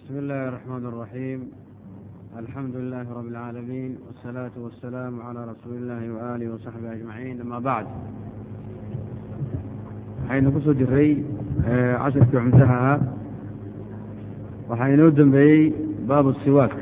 بسم الله الرحمن الرحيم الحمد لله رب العالمين والصلاة والسلام على رسول الله وآله وصحبه أجمعين أما بعد waxaynu ku soo jiray casharkii cumtaha ahaa waxaa inoo dembeeyey baabu siwaak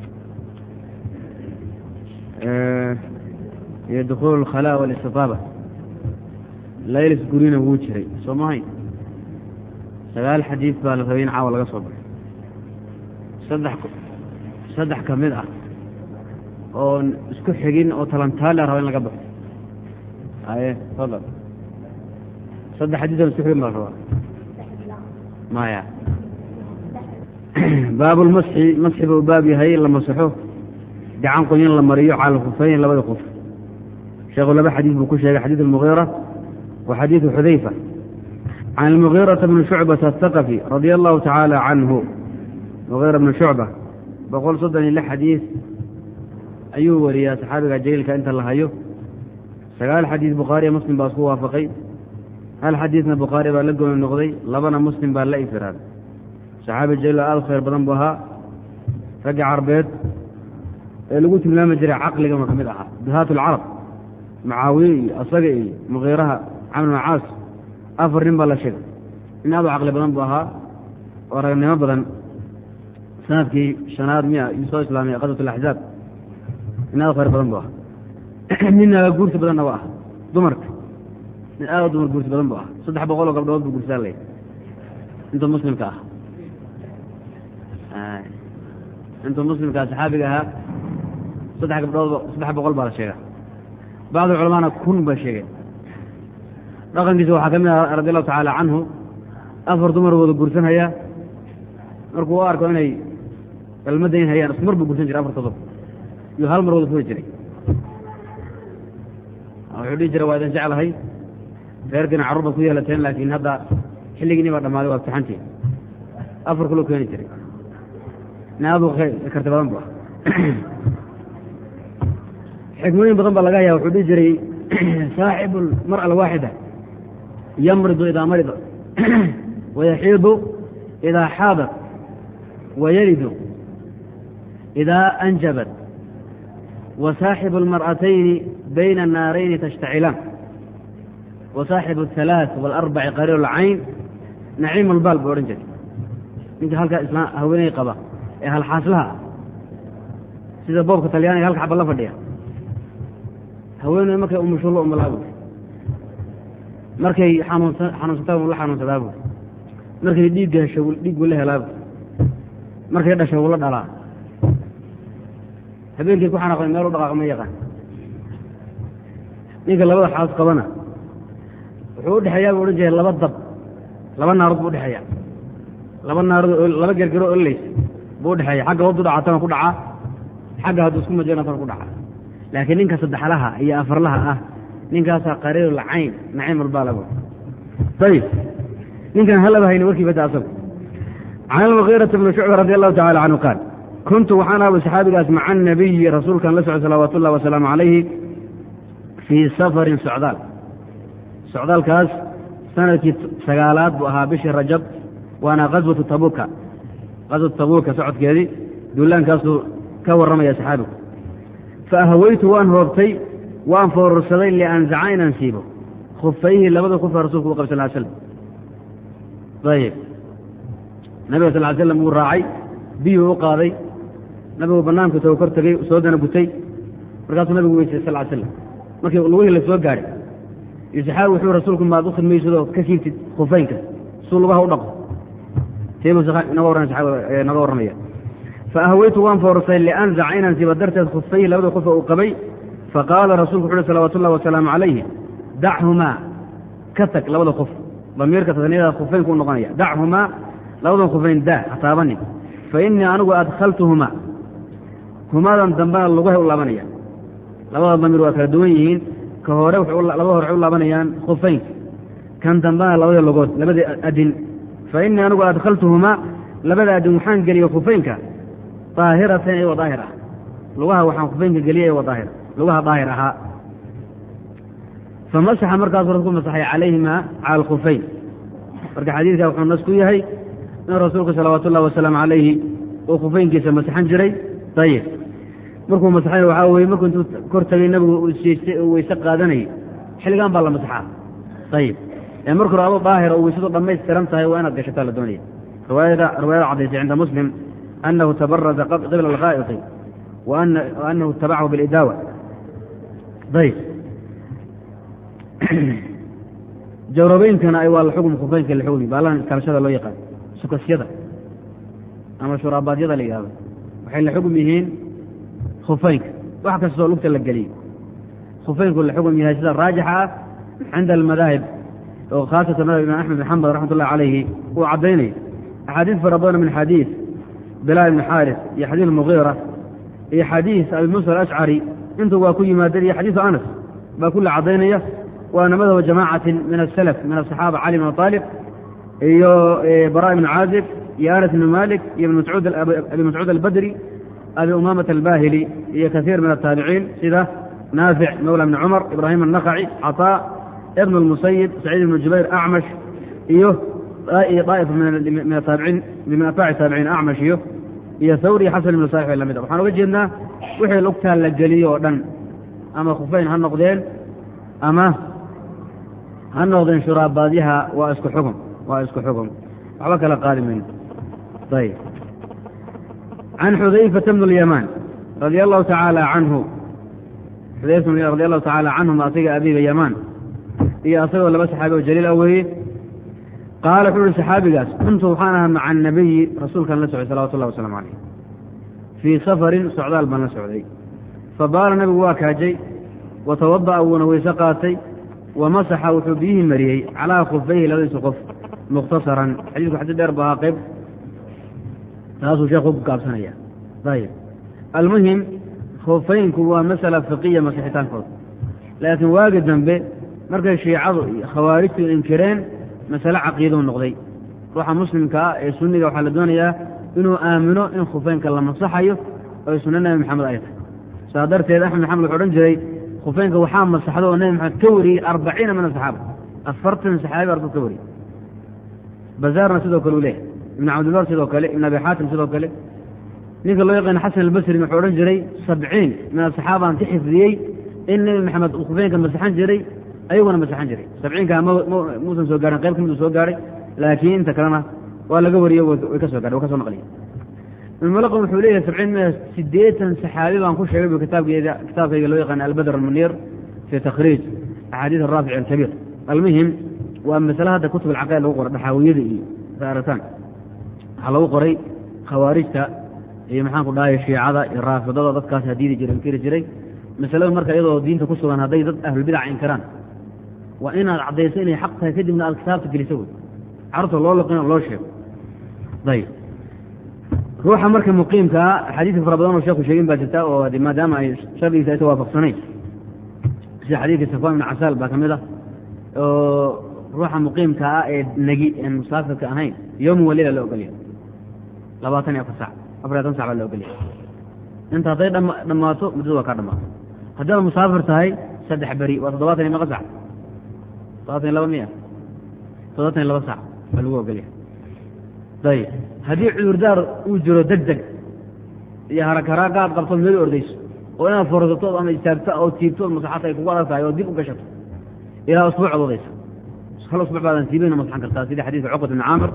iyo dukhuul alkhalaa walistiطaaba laylis gurina wuu jiray soo mahayn sagaal xadiid baa la rabay in caawa laga soo baxo saddex saddex ka mid ah oon isku xigin oo talantaale raba in laga baxo aye fadal saddex xadiid oon isku xigin baa la rabaa maya baabulmasxi masxi buu baab yahay la masaxo gacan qoyin la mariyo cala alkhufayn labada qof sheekhu laba xadiid buu ku sheegay xadiid almugiira wa xadiidu xudayfa can almugiirata bni shucbata athaqafi radia allahu tacaala canhu mugiira bni shucba boqol soddon iyo lix xadiid ayuu wariyaa saxaabiga jaliilka inta la hayo sagaal xadiid bukhaariya muslim baa isku waafaqay hal xadiidna bukhaari baa la gooni noqday labana muslim baa la infiraaday saxaabi jaliil aada khayr badan buu ahaa ragga carbeed ee lagu tilmaami jiray caqligana ka mid ahaa duhaat alcarab macaawiye iyo asaga iyo mugiiraha camr bn caas afar nin baa la sheegay nin aad u caqli badan buu ahaa oo ragnimo badan sanadkii shanaad miya yuu soo islaamay qaswat alaxzaab nin aad u khayr badan buu ahaa nin naga guursi badanna waa ah dumarka nin aad u dumar guursi badan buu ahaa saddex boqol oo gabdhood buu guursaa lay intuu muslimka ah intuu muslimkaa saxaabiga ahaa saddex gabdhood saddex boqol baa la sheega bacdu culamaana kun baa sheegay dhaqankiisa waxaa ka mid ah radi allahu tacaala canhu afar dumar wada guursanhaya markuu u arko inay galmadayn hayaan isku mar buu gursan jiray afarta dub iyuu hal mar wada furi jiray wuxuu dhihi jiray waa idin jeclahay reerkiina carruur baad ku yeelateen laakiin hadda xilligiini baa dhammaaday waa fitaxantii afar kuloo keeni jiray nin aadu karti badan bu ah xikmooyin badan baa laga hayaa wuxuu dhihi jiray saaxibu almar'a alwaaxida yamridu idaa marida wayaxiidu idaa xaadat wayalidu idaa anjabat wasaaxibu almar'atayni bayna annaarayni tashtacilaan wasaaxibu ahalaaث waalarbaci qariir alcayn naciim albaal buu odhan jiray ninka halkaa isla haweeney qaba ee halxaaslaha ah sida boobka talyaaniga halka xaba la fadhiya haweeney markay umushulo umalaab markay xanuunsa xanuunsata la xanuunsadaabu markay dhiigga hesho dhiiggu la helaabu markay dhasho wula dhalaa habeenkii ku xanaaqday meel u dhaqaaq ma yaqaan ninka labada xaas qabana wuxuu u dhexeeyaa buu odhan jiray laba dab laba naarood buu udhexeeya laba naarood laba gergero ololeysa buu udhexeeya xagga hoodu dhacatana ku dhacaa xagga hadduu isku majeynatana ku dhacaa laakiin ninka saddexlaha iyo afarlaha ah ninkaasaa qariirul cayn naciim albaalabo ayib ninkan halaba hayna warkii bada asagu can almugiirata bni shucba radi allahu tacala canhu qaal kuntu waxaan aaba saxaabigaas maca anabiyi rasuulkan la socday salawaatu ullahi wasalaamu calayhi fii safarin socdaal socdaalkaas sanadkii sagaalaad buu ahaa bishii rajab waana kaswatu tabuuka kaswatu tabuuka socodkeedii duulaankaasuu ka warramaya saxaabigu faahaweytu waan hoobtay waan foorursaday lianzaca inaan siibo khufayhi labada kufa rasulku u qab sal slam ayib nabiga sal slam wuu raacay biyuu u qaaday nabigu banaanku tago kor tegey soo dana gutay markaasuu nabigu weysay sal slam markii lugihii la soo gaadhay iyo saxaabi wuxuu rasuulku maad u khidmaysadoo ka siibtid khufaynka suu lugaha u dhaqo teebuu noga warramaya faahaweytu waan foorusay lianzaca inaan siiba darteed khufayhi labada kufa uu qabay faqaala rasulku wuxu uhi salawatu ullahi wasalaamu calayhi dachumaa ka tag labada kuf damiirka tasniyada khufaynku u noqonaya dachumaa labadan khufayn daa hataabanin fa innii anigu adkhaltuhumaa humaadan dambena lugahay u laabanaya labada damiir waa kala duwan yihiin ka hore labada hore waxay u laabanayaan khufaynka kan dambena labada logood labadii adin fa innii anigu adkhaltuhumaa labada adin waxaan geliyey khufaynka daahiratan iyagoo daahir ah lugaha waxaan khufaynka geliyay iyagoo daahir lugaha daahir ahaa famasaxa markaasuu rasulku masaxay calayhima cala alkhufayn marka xadiidka wuxuu nas ku yahay in rasuulku salawaatu ullahi wasalaamu calayhi oo khufeynkiisa masaxan jiray ayib markuu masaxay waxaa weye markuu intuu kor tagay nabigu uu siistay oo weyse qaadanayay xilligan baa la masaxaa ayib ee marka hore adoo daahira oo weysadu dhammaystiran tahay waa inaad gashataa la doonaya riwaayada riwaayada cadaysay cinda muslim annahu tabaraza qibla alghaa'iqi wa annahu itabacahu bilidaawa ayib jawrabeynkana ay waa la xugum khufeynka la xugmi baalan iskalashada loo yaqaan sukasyada ama shuraabaadyada la yidhahdo waxay la xugum yihiin khufeynka wax kastoo lugta la geliyey khufeynku la xugum yahay sida raajixa ah cinda almadaahib oo khaasatan madhab imaam axmed bin xambal raxmat ullahi calayhi uu caddaynaya axaadiis fara badan min xadiis bilaal ibni xaaris iyo xadiis mugiira iyo xadiis abi muusa alashcari intu waa ku yimaadeen iyo xadiisu anas baa kulle caddaynaya waana madhaba jamaacatin min asalaf min asaxaaba cali bn aalib iyo bara ibn caazib iyo anas ibn malik iyo abi mascuud albadri abi umamata albahili iyo kaiir min ataabiciin sida naafic mawla bni cumar ibraahim annakaci caطaa ibn اlmusayib saciid ibn jubayr acmash iyo daa'ifa min ataabiciin min atbaaci taabiciin acmash iyo iyo thawri xasan ibn saalix lamid a waxaan uga jeednaa wixii lugtaa la geliyo oo dhan ama khufeyn ha noqdeen ama ha noqdeen shuraabaadyaha waa isku xugum waa isku xugum waxba kala qaadi mayno ayb can xudayfata bn اlyamaan radia allahu tacaala canhu xudayfa radi allahu tacaala canhuma asiga abiga yamaan iyo asagoo laba saxaabi oo jaliil ah weeye qaala wuxuu uhi saxaabigaas kuntu waxaan ahaa maca anabiyi rasuulkaan la socday salawatu llahi waslamu calayh fii safarin socdaal baan la socday fabaala nabigu waa kaajay watawada'a wuuna weyse qaatay wamasaxa wuxuu biyihii mariyey calaa khufayhi labadiisa qof mukhtasaran xadiisku xadii dheer ba ahaa qayb taasuu sheekhu ku gaabsanaya ayib almuhim khufeynku waa masala fiqiya masixitaankooda laakiin waagi dambe markay shiicadu iyo khawaarijtu inkireen masale caqiidou noqday ruuxa muslimka ah ee sunniga waxaa la doonayaa inuu aamino in khufeynka la masaxayo oy sunno nebi maxamed ay tahay saa darteed axmed maxamed wuxuu odhan jiray khufeynka waxaa masaxdo oo nebi maxamed ka wariyey arbaciina min asaxaaba afartan saxaabi ardu ka wariyey bazaarna sidoo kale uu leeyahay ibn cabdilbar sidoo kale ibn abi xaatim sidoo kale ninka loo yaqaana xasan albasrin wuxuu odhan jiray sabciin min asaxaabaan ka xifdiyey in nebi maxamed uu khufeynka masaxan jiray ayaguna masaxan jiray sabciinkaa muusan soo gaarin qayb ka mid uu soo gaaray laakiin inta kalena waa laga wariyo way ka soo gahay wa ka soo naqliya ibnmalaqan wuxuu leeyahay sabciin mi siddeetan saxaabi baan ku sheegay bu kitaabkeeda kitaabkayga loo yaqaana albadr almuniir fii takhriij axaadiis araafic alkabiir almuhim waa masale hadda kutub alcaqaid lagu qoray dhaxaawiyada iyo saarataan waxaa lagu qoray khawaarijta iyo maxaan ku dhahay shiicada iyo raafidada dadkaas hadiidi jiray inkiri jiray masalada marka iyadoo diinta ku sugan hadday dad ahlulbidaca inkaraan waa inaad caddayso inay xaq tahay kadibna aad kitaabta geliso wey carurta loo laqino loo sheego ayb ruuxa marka muqiimkaa axaadiisa fara badan oo sheeku sheegin baa jirta oo maadaama ay shardigiisa aysa waafaqsanayn sida xadiidka safwan ibn casaal baa ka mid ah oo ruuxa muqiimka ah ee negi en musaafirka ahayn yowma walila la ogolya labaatan iyo afar sac afar iyo atan sac baa la ogolya inta hadday dhammaato muddada waa kaa dhammaato haddii aad musaafir tahay saddex beri waa toddobaatan iyo maqa sac toddobaatan iyo laba miya toddobaatan iyo laba sac baa lagu ogolya ayib haddii cudurdaar uu jiro deg deg iyo harakaraaka aad qabto meel ordayso oo inaad forsato ama istaagto oo tiibto masaxata ay kugu adag tahay oo dib u gashato ilaa usbuuc ad odaysa hal usbuuc baadan tiibayna masaxan kartaa sida xadiidka cuqbat ibni caamir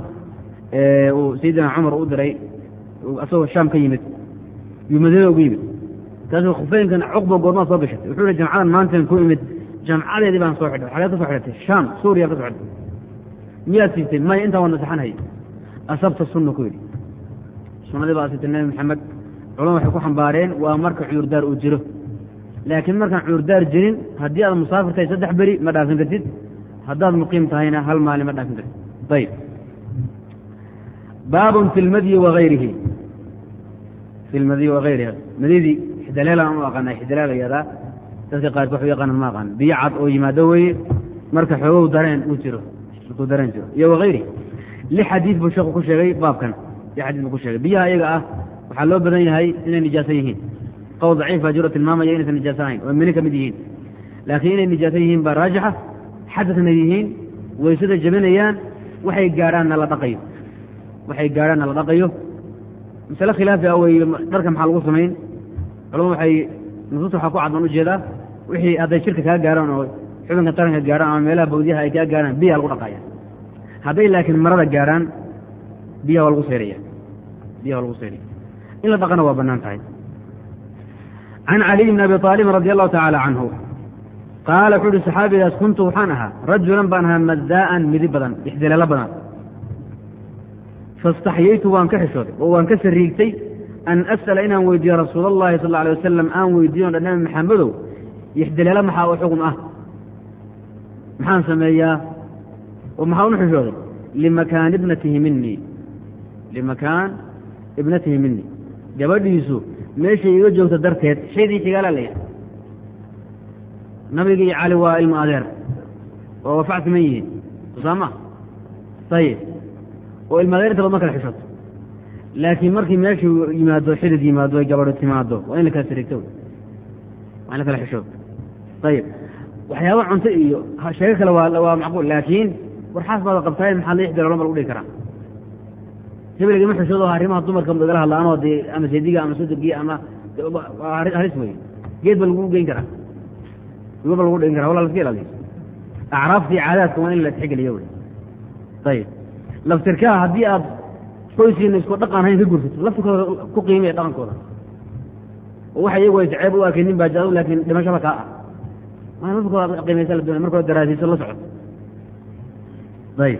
uu sayidina cumar u diray asagoo shaam ka yimid yuu madiina ugu yimid kaasuu khufeynkan cuqba goormaa soo gashatay wuxuu yihi jamcadan maantan ku imid jamcadeedii baan soo xidhay xageed ka soo xidhatay shaam suuriya ka soo xidhay miyaad siibtay maya intaan waa nasaxanhay asabta sunna ku yidhi sunnadii baa asibtay nebi maxamed culama waxay ku xambaareen waa marka cudurdaar uu jiro laakiin markaan cudurdaar jirin haddii aad musaafir tahay saddex beri ma dhaafin kartid haddaad muqiim tahayna hal maalin ma dhaafin kartid ayib baabun fi lmadyi waayrihi fi lmadyi wagayriha madidii xidaleelaan u aqaana xidaleel ayadaa dadka qaarki waxu yaqaanan ma aqaan biyo cad oo yimaado weeye marka xoogow dareen uu jiro markuu dareen jiro iyo wagayrihi lix xadiid buu sheeku ku sheegay baabkan lix xadiid buu ku sheegay biyaha iyaga ah waxaa loo badan yahay inay nijaaso yihiin qowl daciif baa jiro tilmaamaya inaysan nijaaso ahayn oo mini ka mid yihiin laakiin inay nijaaso yihiin baa raajixa xadadna yihiin waysada jebinayaan waxay gaadhaanna la dhaqayo waxay gaadhaanna la dhaqayo masale khilaafi ah wey dharka maxaa lagu samayn culama waxay nusuusta waxaa ku cad baan ujeedaa wixii hadday shirka kaa gaaraan oo xubinka taranka gaaraan ama meelaha bawdiyaha ay kaa gaaraan biyaa lagu dhaqaya hadday laakiin marada gaaraan biyaha waa lagu seyraya biyaha waa lagu seyraya in la dhaqana waa bannaan tahay can caliy bni abi aalibin radi allahu tacaala canhu qaala wuxuu uhi saxaabigaas kuntu waxaan ahaa rajulan baan ahaa maddaa'an midi badan ixdileelo badan faاstaxyaytu waan ka xishooday oo waan ka sariigtay an as'ala inaan weydiiyo rasuul allahi sal alay wasalam aan weydiiyo dha nabi maxamedow ixdileelo maxaa u xugum ah maxaan sameeyaa oo maxaa unu xishooday limakaan ibnatihi minii limakaan ibnatihi minii gabadhiisu meeshay iga joogto darteed shaydii xigaala la yahay nabiga iyo cali waa ilmo adeer oo wafac siman yihiin sosaama ayib oo ilmo adeer inta bad ma kala xishoto laakiin markii meeshuu yimaado xidid yimaado ay gabadho timaado waa in la kala sariigto waa in la kala xishooto ayib waxyaaba cunto iyo sheego kale waa waa macquul laakiin warxaas baada qabtaay maxaa la ixdilalo ma lagu dhihi karaa hebelgama xishoodo arrimaha dumarka igala hadlaanoo dee ama sediga ama sodogii ama halis wey geed ba lagu geyn karaa ba lagu dhigin kara wala laska ilaaliyo acraaftii caadaadka waa in la tixgeliyo wey ayib laftirkaha haddii aad qoyskiina isku dhaqan hayn ka gursato laftirkooda ku qiimaya dhaqankooda oo waxa iyagu ay ceeb u arkaynin baa jaado laakiin dhimashada kaa ah maa laftirkooda qiimaysa la doonay markooda daraasiiso la socoto ayib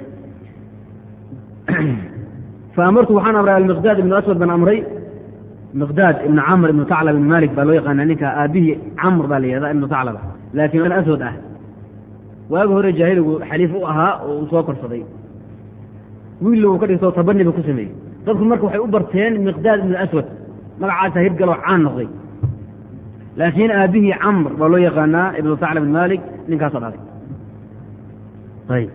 faamartu waxaan amray almiqdaad ibnu aswad baan amray miqdaad ibnu camr ibnu taclab ibnu malik baa loo yaqaana ninka aabihii camr baa la yihahda ibnu taclaba laakiin aswad ah waagi hore jaahiligu xaliif u ahaa oo uu soo korsaday wiilla uu ka dhigtoo tabaniba ku sameeyey dadku marka waxay u barteen miqdaad ibnu aswad magacaasa hirgaloo caan noqday laakiin aabihii camr baa loo yaqaanaa ibnu taclab ibn malik ninkaasoo dhalay ayib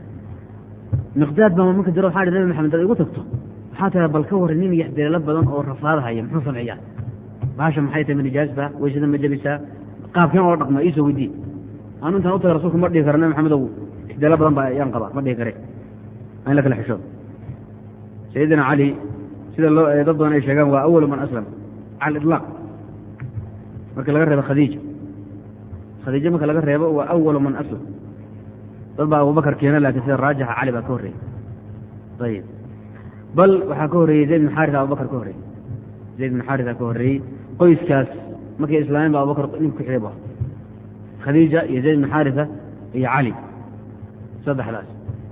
miqdaad baa marka jiro waxaa hi nabi maxamed dad igu tagto waxaa tira bal ka warran nin yaxdileelo badan oo rafaadahaya muxuu sameeyaa baasha maxay tahay ma nijaasba weysada ma jabisaa qaabkeen oo dhaqma iisoo weydii anu intaan u taga rasulka ma dhihi kara nabi maxamedow ixdileelo badan baa yaan qabaa ma dhihi kare in la kala xishoodo sayidina cali sida loo dad badan ay sheegaan waa awalu man aslam cala aliطlaaq marka laga reebo khadiija khadiijo marka laga reebo waa awalu man aslam dad baa abubakar keena laakiin sida raajixa cali baa ka horreeyey ayib bal waxaa ka horreeyey zayd bin xaarisa abubakar ka horreeyey zayd bin xaarisa ka horreeyey qoyskaas markay islaameen ba abubakar nin ku xigay bu khadiija iyo zayd bin xaarisa iyo cali saddexdaas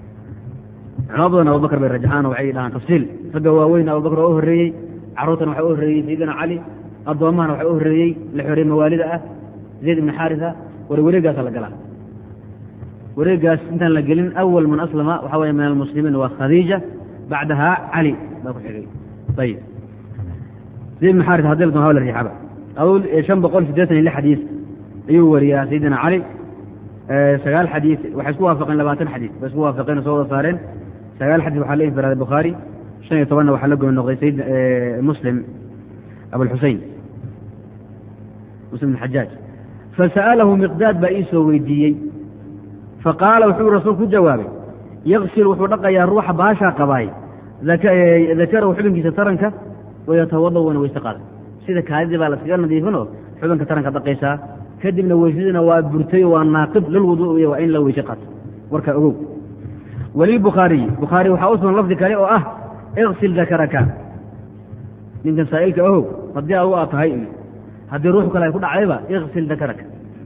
culamo badan abubakar bay rajaxaan oo waxay dhahaan tafsiil ragga waaweyn abubakar waa u horreeyey carruurtan waxaa u horreeyey sayidina cali addoommahana waxaa u horreeyey la xoreey mawaalida ah zayd ibni xaarisa war wareegaasa la galaa wareegaas intaan la gelin awal man aslama waxaa weeye min almuslimiin waa khadiija bacdaha cali baa ku xigay ayib zayd ibn xaarisa hadii la doon la riixaba awl shan boqol siddeetan iyo lix xadiis ayuu wariyaa sayidina cali sagaal xadiis waxay isku waafaqeen labaatan xadiis bay isku waafaqeen oo soo wada saareen sagaal xadiis waxaa la infiraaday bukhaari shan iyo tobanna waxaa la gooni noqday sayid muslim abulxusein muslim bn xajaaj fasa'alahu miqdaad baa ii soo weydiiyey faqaala wuxuu rasuulku ku jawaabay yaksil wuxuu dhaqayaa ruuxa baashaa qabaay dakarahu xubinkiisa taranka wayatawada wana weyse qaada sida kaadidii baa laskaga nadiifinoo xubinka taranka dhaqaysaa kadibna weysadina waa burtay waa naaqib lilwuduuiy waa in la weyse qaato warkaa ogow walilbukhaariyi bukhaari waxaa u sugan lafdi kale oo ah iksil dakaraka ninkan saa'ilka ohow haddii adugu aad tahay haddii ruux kale ay ku dhacdayba iksil dakaraka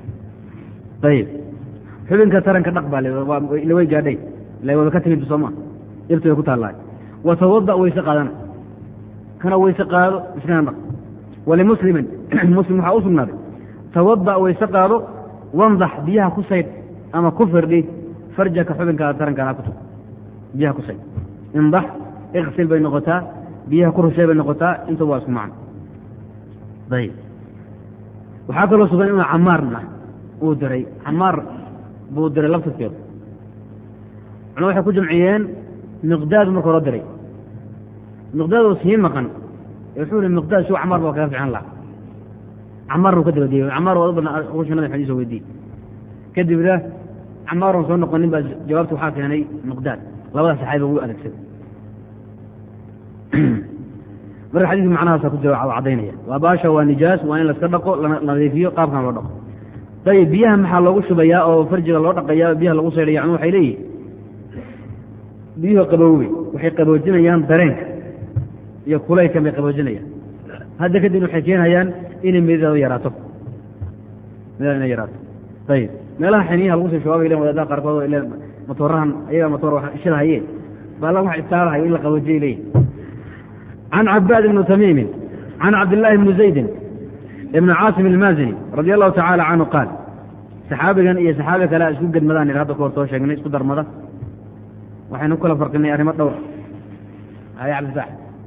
ayib xubinka taranka dhaq baa laway gaadhay ila wada ka timid sooma ibta way ku taallaa watawada weyse qaadana kana weyse qaado iskana dhaq walimuslimin muslim waxaa u sugnaaday tawada weyse qaado wandax biyaha ku saydh ama ku firdhi farjaka xubinkaada tarankaana ku tug biyaha ku saydh indax iksil bay noqotaa biyaha ku rushey bay noqotaa intuba waa isku macno ayib waxaa kaloo sugan inuu camaarna uu diray camaar buu diray laftirkeedu culama waxay ku jamciyeen miqdaadu marka hore diray miqdaadoo sii maqan wuxuu ihi miqdaad suu camaar baa kaga fican laha camaar buu ka dabadiyey camaar waa u badna rusha nabi xadiis weydiiyey kadibna camaaron soo noqonin baa jawaabta waxaa keenay miqdaad labada saxaabi ugu adeegsaday marka xadiiska macnahaasa ku jira cadaynaya waa baasha waa nijaas waa in laska dhaqo la nadiifiyo qaabkan loo dhaqo ayib biyaha maxaa loogu shubayaa oo farjiga loo dhaqaya biyaha lagu saydhaya yani waxay leeyihin biyuhu qaboowey waxay qaboojinayaan dareenka iyo kulaylkan bay qaboojinayaan hadda kadib waxay keenayaan inay mididooda yaraato midada inay yaraato ayib meelaha xiniyaha lagu soo shabaabay len wadaadaha qaarkood ile matoorahan ayaga matoor shada hayeen baala wax istaalahayo in la qaboojiyay leeyihin can cabaad ibni tamiimin can cabdillaahi bni zaydin ibni caasim ilmaazini radia allahu tacaala canhu qaal saxaabigan iyo saxaabi kale isku gedmadaan il hadda ka hor soo sheegnay isku darmada waxaynu ku kala farqinay arrimo dhowr haya cabdifaax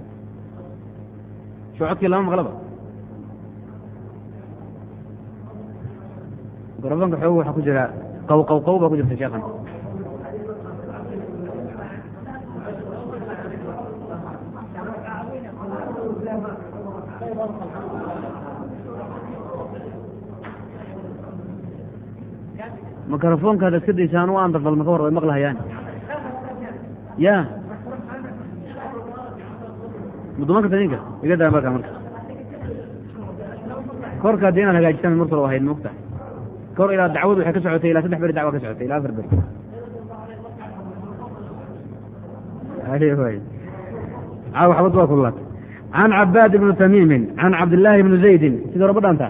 soo codkii lama maqlaba mikrofonka xoog waxaa ku jira qaw qaw qaw baa ku jirta sheekhan mikrofonka ad iska daysaan u andarbal maka war way maqlahayaan ya mudumanka ninka iga daa marka marka korka haddii inaad hagaajisaan markula ahayd mogta kor ilaa dacwadu waxay ka socotay ilaa saddex beri dacwa ka socotay ilaa afar beri caaw xabad waa kulaatay can cabaad ibni tamiimin can cabdillaahi bni zaydin sidii raba dhaanta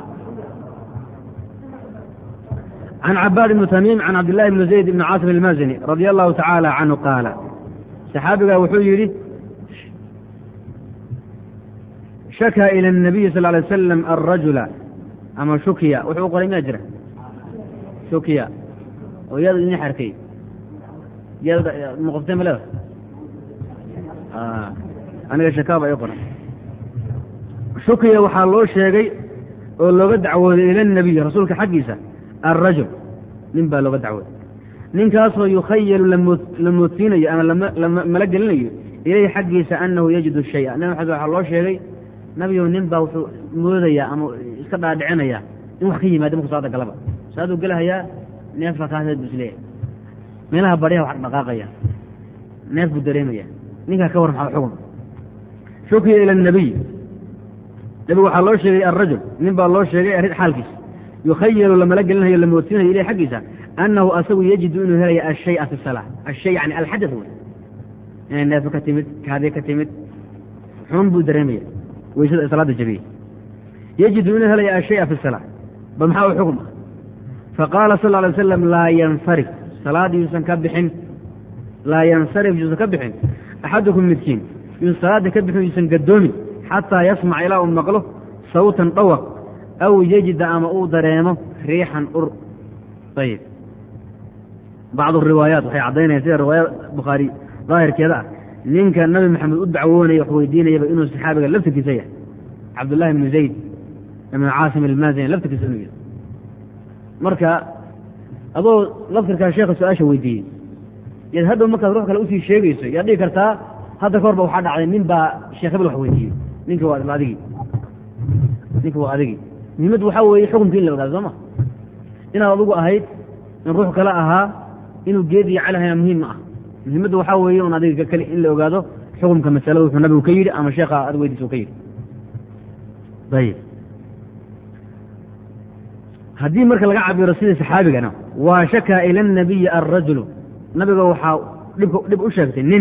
can cabaad ibni tamiim can cabdillahi bni zayd ibni caasim ilmaazini radia allahu tacaala canhu qaala saxaabigaa wuxuu yidhi shakaa ila الnabiyi sal lay wasalam alrajula ama shukiya wuxuu u qoray miyaa jira shukiya oo yaad idin xarkay yaad muqoftay maleda aniga shakaa baa ii qoran shukiya waxaa loo sheegay oo looga dacwooday ila الnabiy rasuulka xaggiisa alrajul nin baa looga dacwooday ninkaasoo yukhayalu la moodsiinayo ama mala gelinayo ilayhi xaggiisa anahu yajidu shaya nabi maxamed waxaa loo sheegay nabigow nin baa wuxuu moodayaa ama iska dhaadhicinaya in wax ka yimaada marku saada galaba saaduu gelahayaa neef baa kaaseed bu isleeyahay meelaha baryaha wax dhaqaaqaya neef buu dareemaya ninkaa ka war maxaa xukun shukiya ila الnabiy nabigu waxaa loo sheegay alrajul nin baa loo sheegay arrin xaalkiisa yukhayalu lamala gelinayo la moodsiinayo ilayh xaggiisa anahu asagu yajidu inuu helaya ashaya fi salaa ashay yani alxadaث wey inay neefo ka timid kaadi ka timid xun buu dareemaya weysada salaada jabiyey yajidu inuu helaya ashaya fi salaa bal maxaa u xukm ah faqaala sal alay wasalam laa yansarif salaad yuusan ka bixin laa yansarif yuusan ka bixin axadukum midkiin yuusan salaada ka bixin yuusan gadoomin xataa yasmac ilaa uu maqlo sawtan dhawaq aw yejida ama uu dareemo riixan ur ayib bacdu riwaayaat waxay caddaynayaan sida riwaayad bukhaari daahirkeeda ah ninka nabi maxamed u dacwoonaya wax weydiinayaba inuu saxaabiga laftirkiisa yahay cabdullahi bnu zayd ibnu caasim ilmaazini laftirkiisa inuu yahay marka adoo laftirkaa sheekha su-aasha weydiiyey yaad hadhow markaad ruux kale usii sheegayso yaad dhigi kartaa hadda ka hor ba waxaa dhacday nin baa sheekh hebel wax weydiiyey ninka waa adigii ninka waa adigii muhiimaddu waxaa weeye xukumkii in la ogaado soo ma inaad adugu ahayd in ruux kale ahaa inuu geed iyo calahayna muhiim ma ah muhiimaddu waxaa weeye un adiga keli in la ogaado xukumka masalada wuxuu nabigu ka yidhi ama sheekha ad weydiis u ka yidhi ayib haddii marka laga cabiro sidii saxaabigana waa shakaa ila الnabiyi alrajulu nabiga waxaa dhibka dhib u sheegtay nin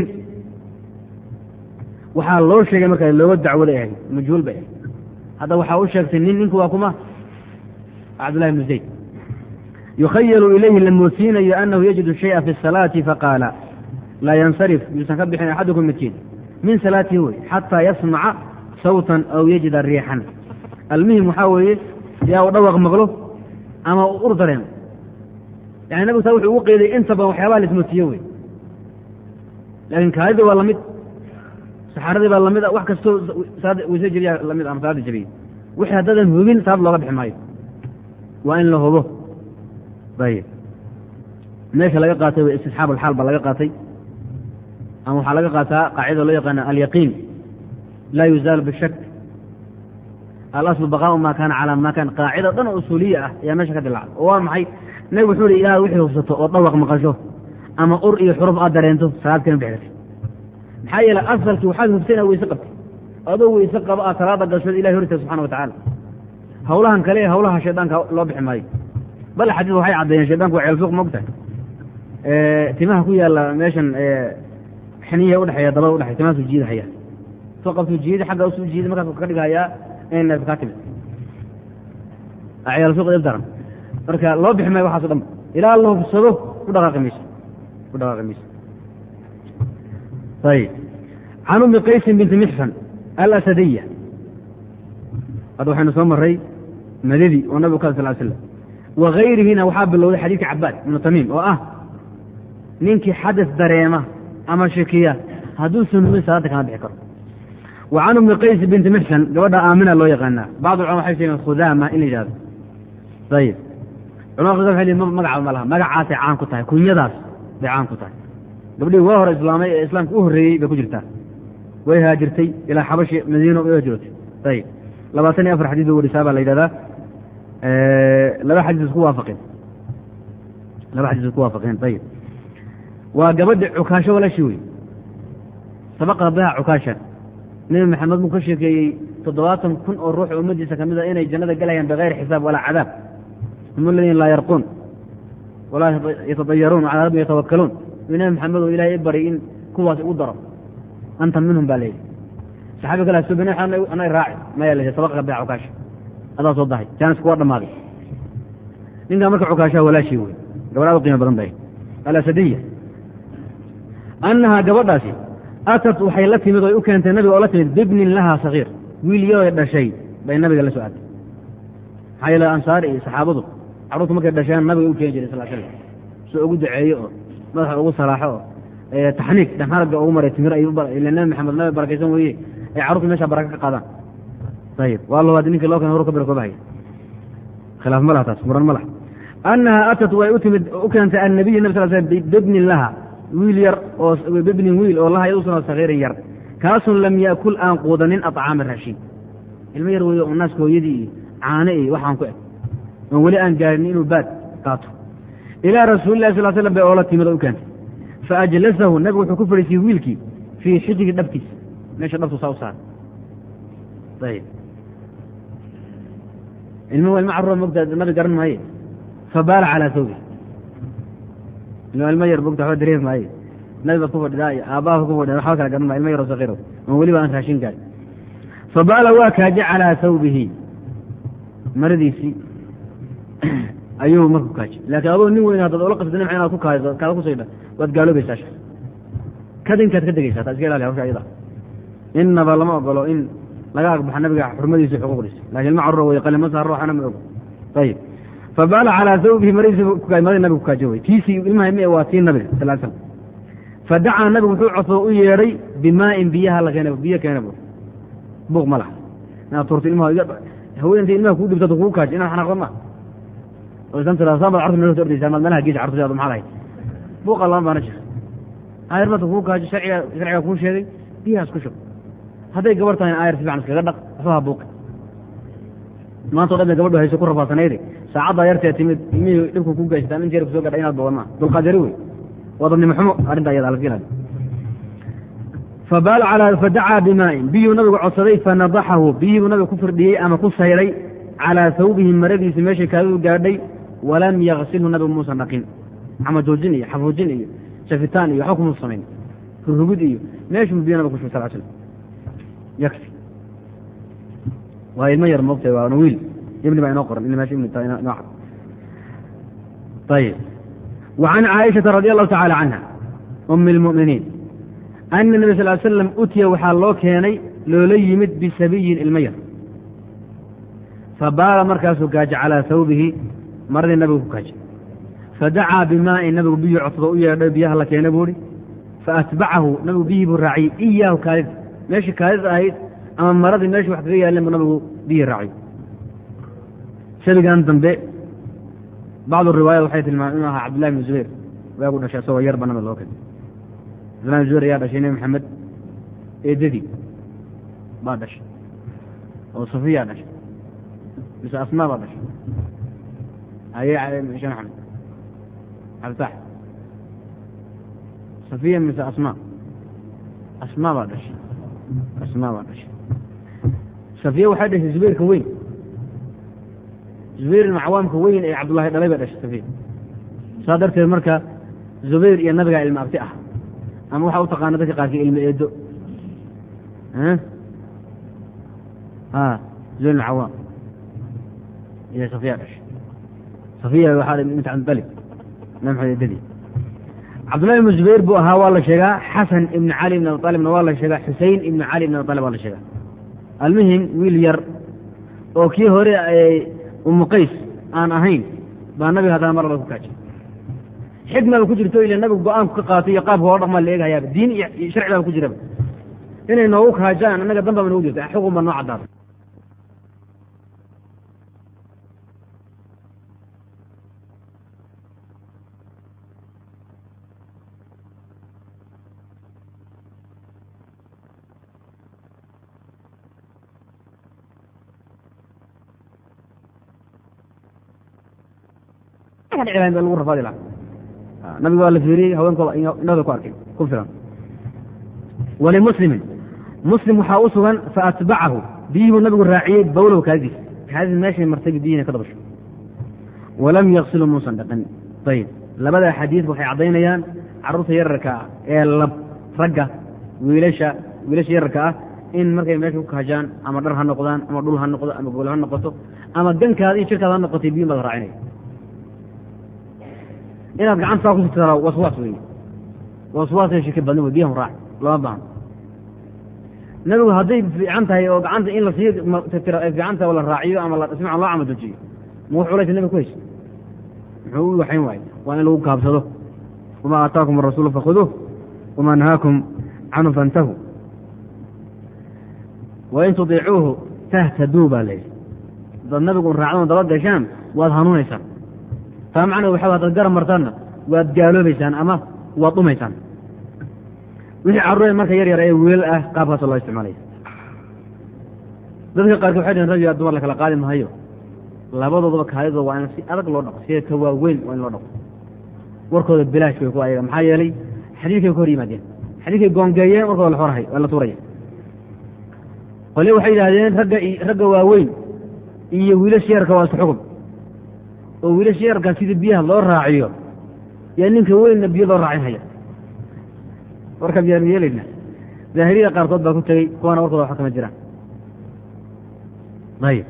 waxaa loo sheegay markaa looga dacwaday ahayd majhuul bay ahayd hadda waxaa u sheegtay nin ninku waa kuma cabdullahi bnu zayd yukhayalu ilayhi la moodsiinayo anahu yajidu shaya fi الsalaati faqaala laa yansarif yuusan ka bixin axadukum midkiin min salaatihi wey xataa yasmaca sawtan aw yajida riixan almuhim waxaa weeye yaa u dhawaq maqlo ama u ur dareemo yani nabigu taa wuxuu ugu qeyday inta badan waxyaabaha la ismoodsiiyo wey laakiin kaadida waa lamid saxaaradii baa lamid a wax kastoo weyse jebiya lamid ama salaada jebiyey wixii haddaadan hubin salaad looga bixi maayo waa in la hubo ayib meesha laga qaatay w istixaab alxaal baa laga qaatay ama waxaa laga qaataa qaacidada loo yaqaana alyaqiin laa yuzaalu bishak alaslu baqaau ma kaana calaa ma kan qaacida dhan oo usuuliya ah ayaa meesha ka dilacda oo waa maxay nabig wuxuu ihi ilaah wixii hubsato oo dhawaq maqasho ama ur iyo xuruf aad dareento salaad kana bixi karti maxaa yeele asalkii waxaad hubtay inaad weyse qabtay adoo weyse qaba aad salaada gashood ilahi hortay subxana wa tacaala hawlahan kale ee hawlaha shaydaanka loo bixi maayo bal xadiis waxay caddeeyeen shaydanku waa ceelsuuq mogtahay timaha ku yaalla meeshan xiniyaha udhexeeya dabada udhexeya timaha suu jiidahaya soo qabtuu jiidi xagga usuu jiidi markaas ka dhigahayaa inay neef kaa timid ceelsuuq dib daran marka loo bixi maayo waxaaso dhan ilaa la hubsado ku dhaqaaqi mayso ku dhaqaaqi mayso ayib can umi qaysin binti mixsan alasadiya hadda waxaynu soo maray madadi oo nabigu ka sal slam wagayrihina waxaa bilowday xadiidka cabaad ibnu tamiim oo ah ninkii xadas dareema ama shakiya hadduusan numin salaada kama bixi karo wa can umi qays binti mixsan gabadha aamina loo yaqaanaa bacd culama waxay sheegeen khudaama in la yidhahdo ayib culamada khudaama waxay leeyiin magacaaba ma laha magacaasay caan ku tahay kunyadaas bay caan ku tahay gabdhihii waa hore islaamay ee islaamka u horreeyey bay ku jirtaa way haajirtay ilaa xabashi madiino way hijrootay ayib labaatan iyo afar xadiis bay warisaa baa la yidhahdaa laba xadiis isku waafaqeen laba xadiis isku waafaqeen ayib waa gabadhi cukaasho walashii wey sabaqa biha cukaasha nebi maxamed buu ka sheekeeyey toddobaatan kun oo ruux ummadiisa kamid a inay jannada galayaan bikayri xisaab walaa cadaab hum aladiina laa yarquun walaa yatadayaruun calaa rabbim yatawakkaluun uu nebi maxamed oo ilahay i bari in kuwaas ugu daro anta minhum baa layidhi saxaabi kale hasubin anay raaci maya la sabaqa biha cukaasha adaa soo dahay jaanisku waa dhammaaday ninkaa marka cukaashaha walaashii wey gabadhaad u qiimo badan bay alasadiya annahaa gabadhaasi atat waxay la timid oy u keentay nabiga oo la timid bibnin lahaa sagiir wiil yaroy dhashay bay nabiga la soo aatay maxaa yeele ansaar iyo saxaabadu carruurtu markay dhasheen nabiga u keeni jiray sal slam soo ugu duceeyo oo madaxa ugu salaaxo oo taxniig dhanharagga ugu maray timir ay ila nabi maxamed nabi barakaysan weeye ay carruurtu meesha baraka ka qaadaan ayib waa labaad ninkii loo keen horu ka birakoobahay khilaaf ma laha taas muran ma laha annahaa atat way u timid u keentay annabiy nabi sal slam bibnin laha wiil yar oo bibnin wiil oo laha yaduusan sagiirin yar kaasun lam yaakul aan quudanin aطcaama raashiin ilmo yar weeye oo naaska hooyadii iyo caane iyo waxaan ku eg oon weli aan gaarin inuu baad qaato ilaa rasuuli lahi sal slam bay oola timid oo u keentay faajlasahu nabigu wuxuu ku fadhiisiyey wiilkii fii xijri dhabtiisa meesha dhabtu saa u saaray ayib ilmuhu ilmo carruura mogta nabi garan maaye fabaala calaa sawbi ilmo yar mogta waxba dareemi maaye nabi baad ku fadhidaa iyo aabbaha ku fadhida waxba kala garan maayo ilmo yaroo sakiiro oon weliba aan raashin gaarin fabaala waa kaaje calaa sawbihi maradiisii ayuu marka ku kaajay laakiin adoo nin weyn haddaad ola qasda nimca inaad ku kaado kaada kusaydha waad gaaloobaysaa sha kadinkaad ka degaysaa taa iska ilaali hawsha ayada innaba lama ogolo in laga agbaxa nabiga xurmadiisa xuquuqdiisa lakin ilma carruura wey qalima saar ruuxana ma ogo ayib fabaala calaa sawbihi maradiisa madi nabiga ku kaajo wey tiisii ilmaha mi waa tii nabiga sal l slam fadacaa nabigu wuxuu codsoo u yeedhay bimaa'in biyaha la keena biyo keena bu buuq ma laha inaad turto ilmaha haweenanta ilmaha kuu dhibtato kugu kaajo inaad xanaaqdo ma oo islan tirado saa baad cartu meelta ordaysaa maad meelaha geesa cartu maxaa lahayd buuqa lama baana jira aayar marta kugu kaajo sharciga sharciga kuu sheegay biyahaas ku shub hadday gabar tahay aayar si fiican iskaga dhaq waxba ha buuqi maanta o dhan bay gabadhu hayso ku rafaasanayde saacaddaa yartee timid ilmihii dhibku ku gaystaan in jeer ku soo gadha inaad bogan maa dulqaad yari wey waa dadnimo xumo arrinta ayada alaska ilaali fabaal calaa fadacaa bimaa'in biyuu nabigu codsaday fanadaxahu biyibuu nabiga ku firdhiyey ama ku sayray calaa sawbihi maradiisi meeshay kaadadu gaadhay walam yaksilhu nabigu muusan dhaqin xamajoojin iyo xafuujin iyo shafitaan iyo waxba kumuu samayn rurugid iyo meeshuu biyo nabiga kushubay sal slam yakfi waa ilmo yar moogtay waa wiil ibni baa inoo qoran in meesha ibni tahay inoo cad ayib وعن cائشhaةa رضي الله تعالى عنها أم المؤمiنiin أن النبي صل ل sلم utiya waxaa loo keenay loola yimid bisabiyin ilmo yar fabaala markaasuu gaajo calىa hawbihi maradii nabigu ku gaajay fadacaa bimaa'in nabigu biyu codsado u yeedhay biyaha la keena buuhi faatbacahu nabigu biyihii buu raaciyey iyaahu kaalida meeshii kaalida ahayd ama maradii meeshii wax kaga yaaleen bu nabigu biyihii raaciy shabigan dambe bacdu riwaayat waxay tilmaameen inuu ahaa cabdillahi bn zubayr waagu dhashay asagoo yar ba nabiga loo keenay cabdillahi bn zubayr ayaa dhashay nebi maxamed eedadii baa dhashay oo safiyaa dhashay mise asmaa baa dhashay aye shee maxamed cabditax safiya mise asmaa asmaa baa dhashay asmaa baa dhashay safiya waxay dhashay zubayrka weyn zubayr ibn cawaamka weyn ee cabdullahi dhalay bay dhashay safiya saa darteed marka zubayr iyo nabigaa ilma abti ah ama waxaa u taqaana dadka qaarkii ilma eedo a zubayr ibn cawaam iyo safiya dhashay safiya waxaa dhimid bint cabdilib nabi maxamed eedadii cabdullahi ibnu zubayr buu ahaa waa la sheegaa xasan ibn cali ibn abi alibna waa la sheegaa xusein ibn cali ibn abi alib waa la sheegaa almuhim wiil yar oo kii hore umu qays aan ahayn baa nabiga haddana mar laba ku kaajay xikmaba ku jirto ila nabigu go-aanku ka qaatay iyo qaabka hoo dhaqmaa la eegahayaaba diin iyo sharci baba ku jiraba inay noogu kaajaan annaga dan baba noogu jirta xukun baa noo caddaata lagu rafaadi laha nabiga waa la fiiriyey haweenkooda indhada ku arkay ku filan walimuslimin muslim waxaa u sugan faatbacahu biyihibuu nabigu raaciyey bawlow kaadiis kaadis meeshay martay biyihina ka dabasho walam yaksilu muusan dhaqin ayib labada xadiis waxay caddaynayaan carruurta yararka ah ee lab ragga wiilasha wiilasha yararka ah in markay meesha ku kahajaan ama dhar ha noqdaan ama dhul ha noqdo ama gool ha noqoto ama gankaada iyo jirkaada ha noqotay biyin baad raacinaya inaad gacantaa ku sitara waswaas wey waswaasay shirka badna wey biyahan raac lama baahno nabigu hadday fiican tahay oo gacanta in lasii tirtiro ay fiican tahay oo la raaciyo ama si fican loo camadojiyo ma wax culaysa nabiga ku haysa muxuu u waxayn waaye waa in lagu kaabsado wamaa aataakum arasuulu fakhuduuh wamaa nahaakum canhu fantahu wain tudiicuuhu tahtaduu baa layidhi dad nabigu raacdan daba gashaan waad hanuunaysaan taa macnaa waxa hadaad garab martaanna waad gaaloobaysaan ama waad dhumaysaan wixii carruuree marka yar yar ee wiilal ah qaabkaasoo loo isticmaalaya dadka qaarkood waxay dhaheen rag yaa dumar la kala qaadi mahayo labadoodaba kaadidooda waa in si adag loo dhaqo sida ka waaweyn waa in loo dhaqo warkooda bilaash way ku ayaga maxaa yeelay xadiidkay ka hor yimaadeen xadiidkay goongeeyeen warkooda la xorahay waa la tuuraya qole waxay yidhaahdeen ragga ragga waaweyn iyo wiilasha yarka waa isku xukun oo wiilasha yarkaa sidii biyaha loo raaciyo yaa ninka weynna biyo loo raacin haya warka miyaanu yeelayna daahiriyada qaarkood baa ku tegey kuwana warkooda waxa kama jiraan ayib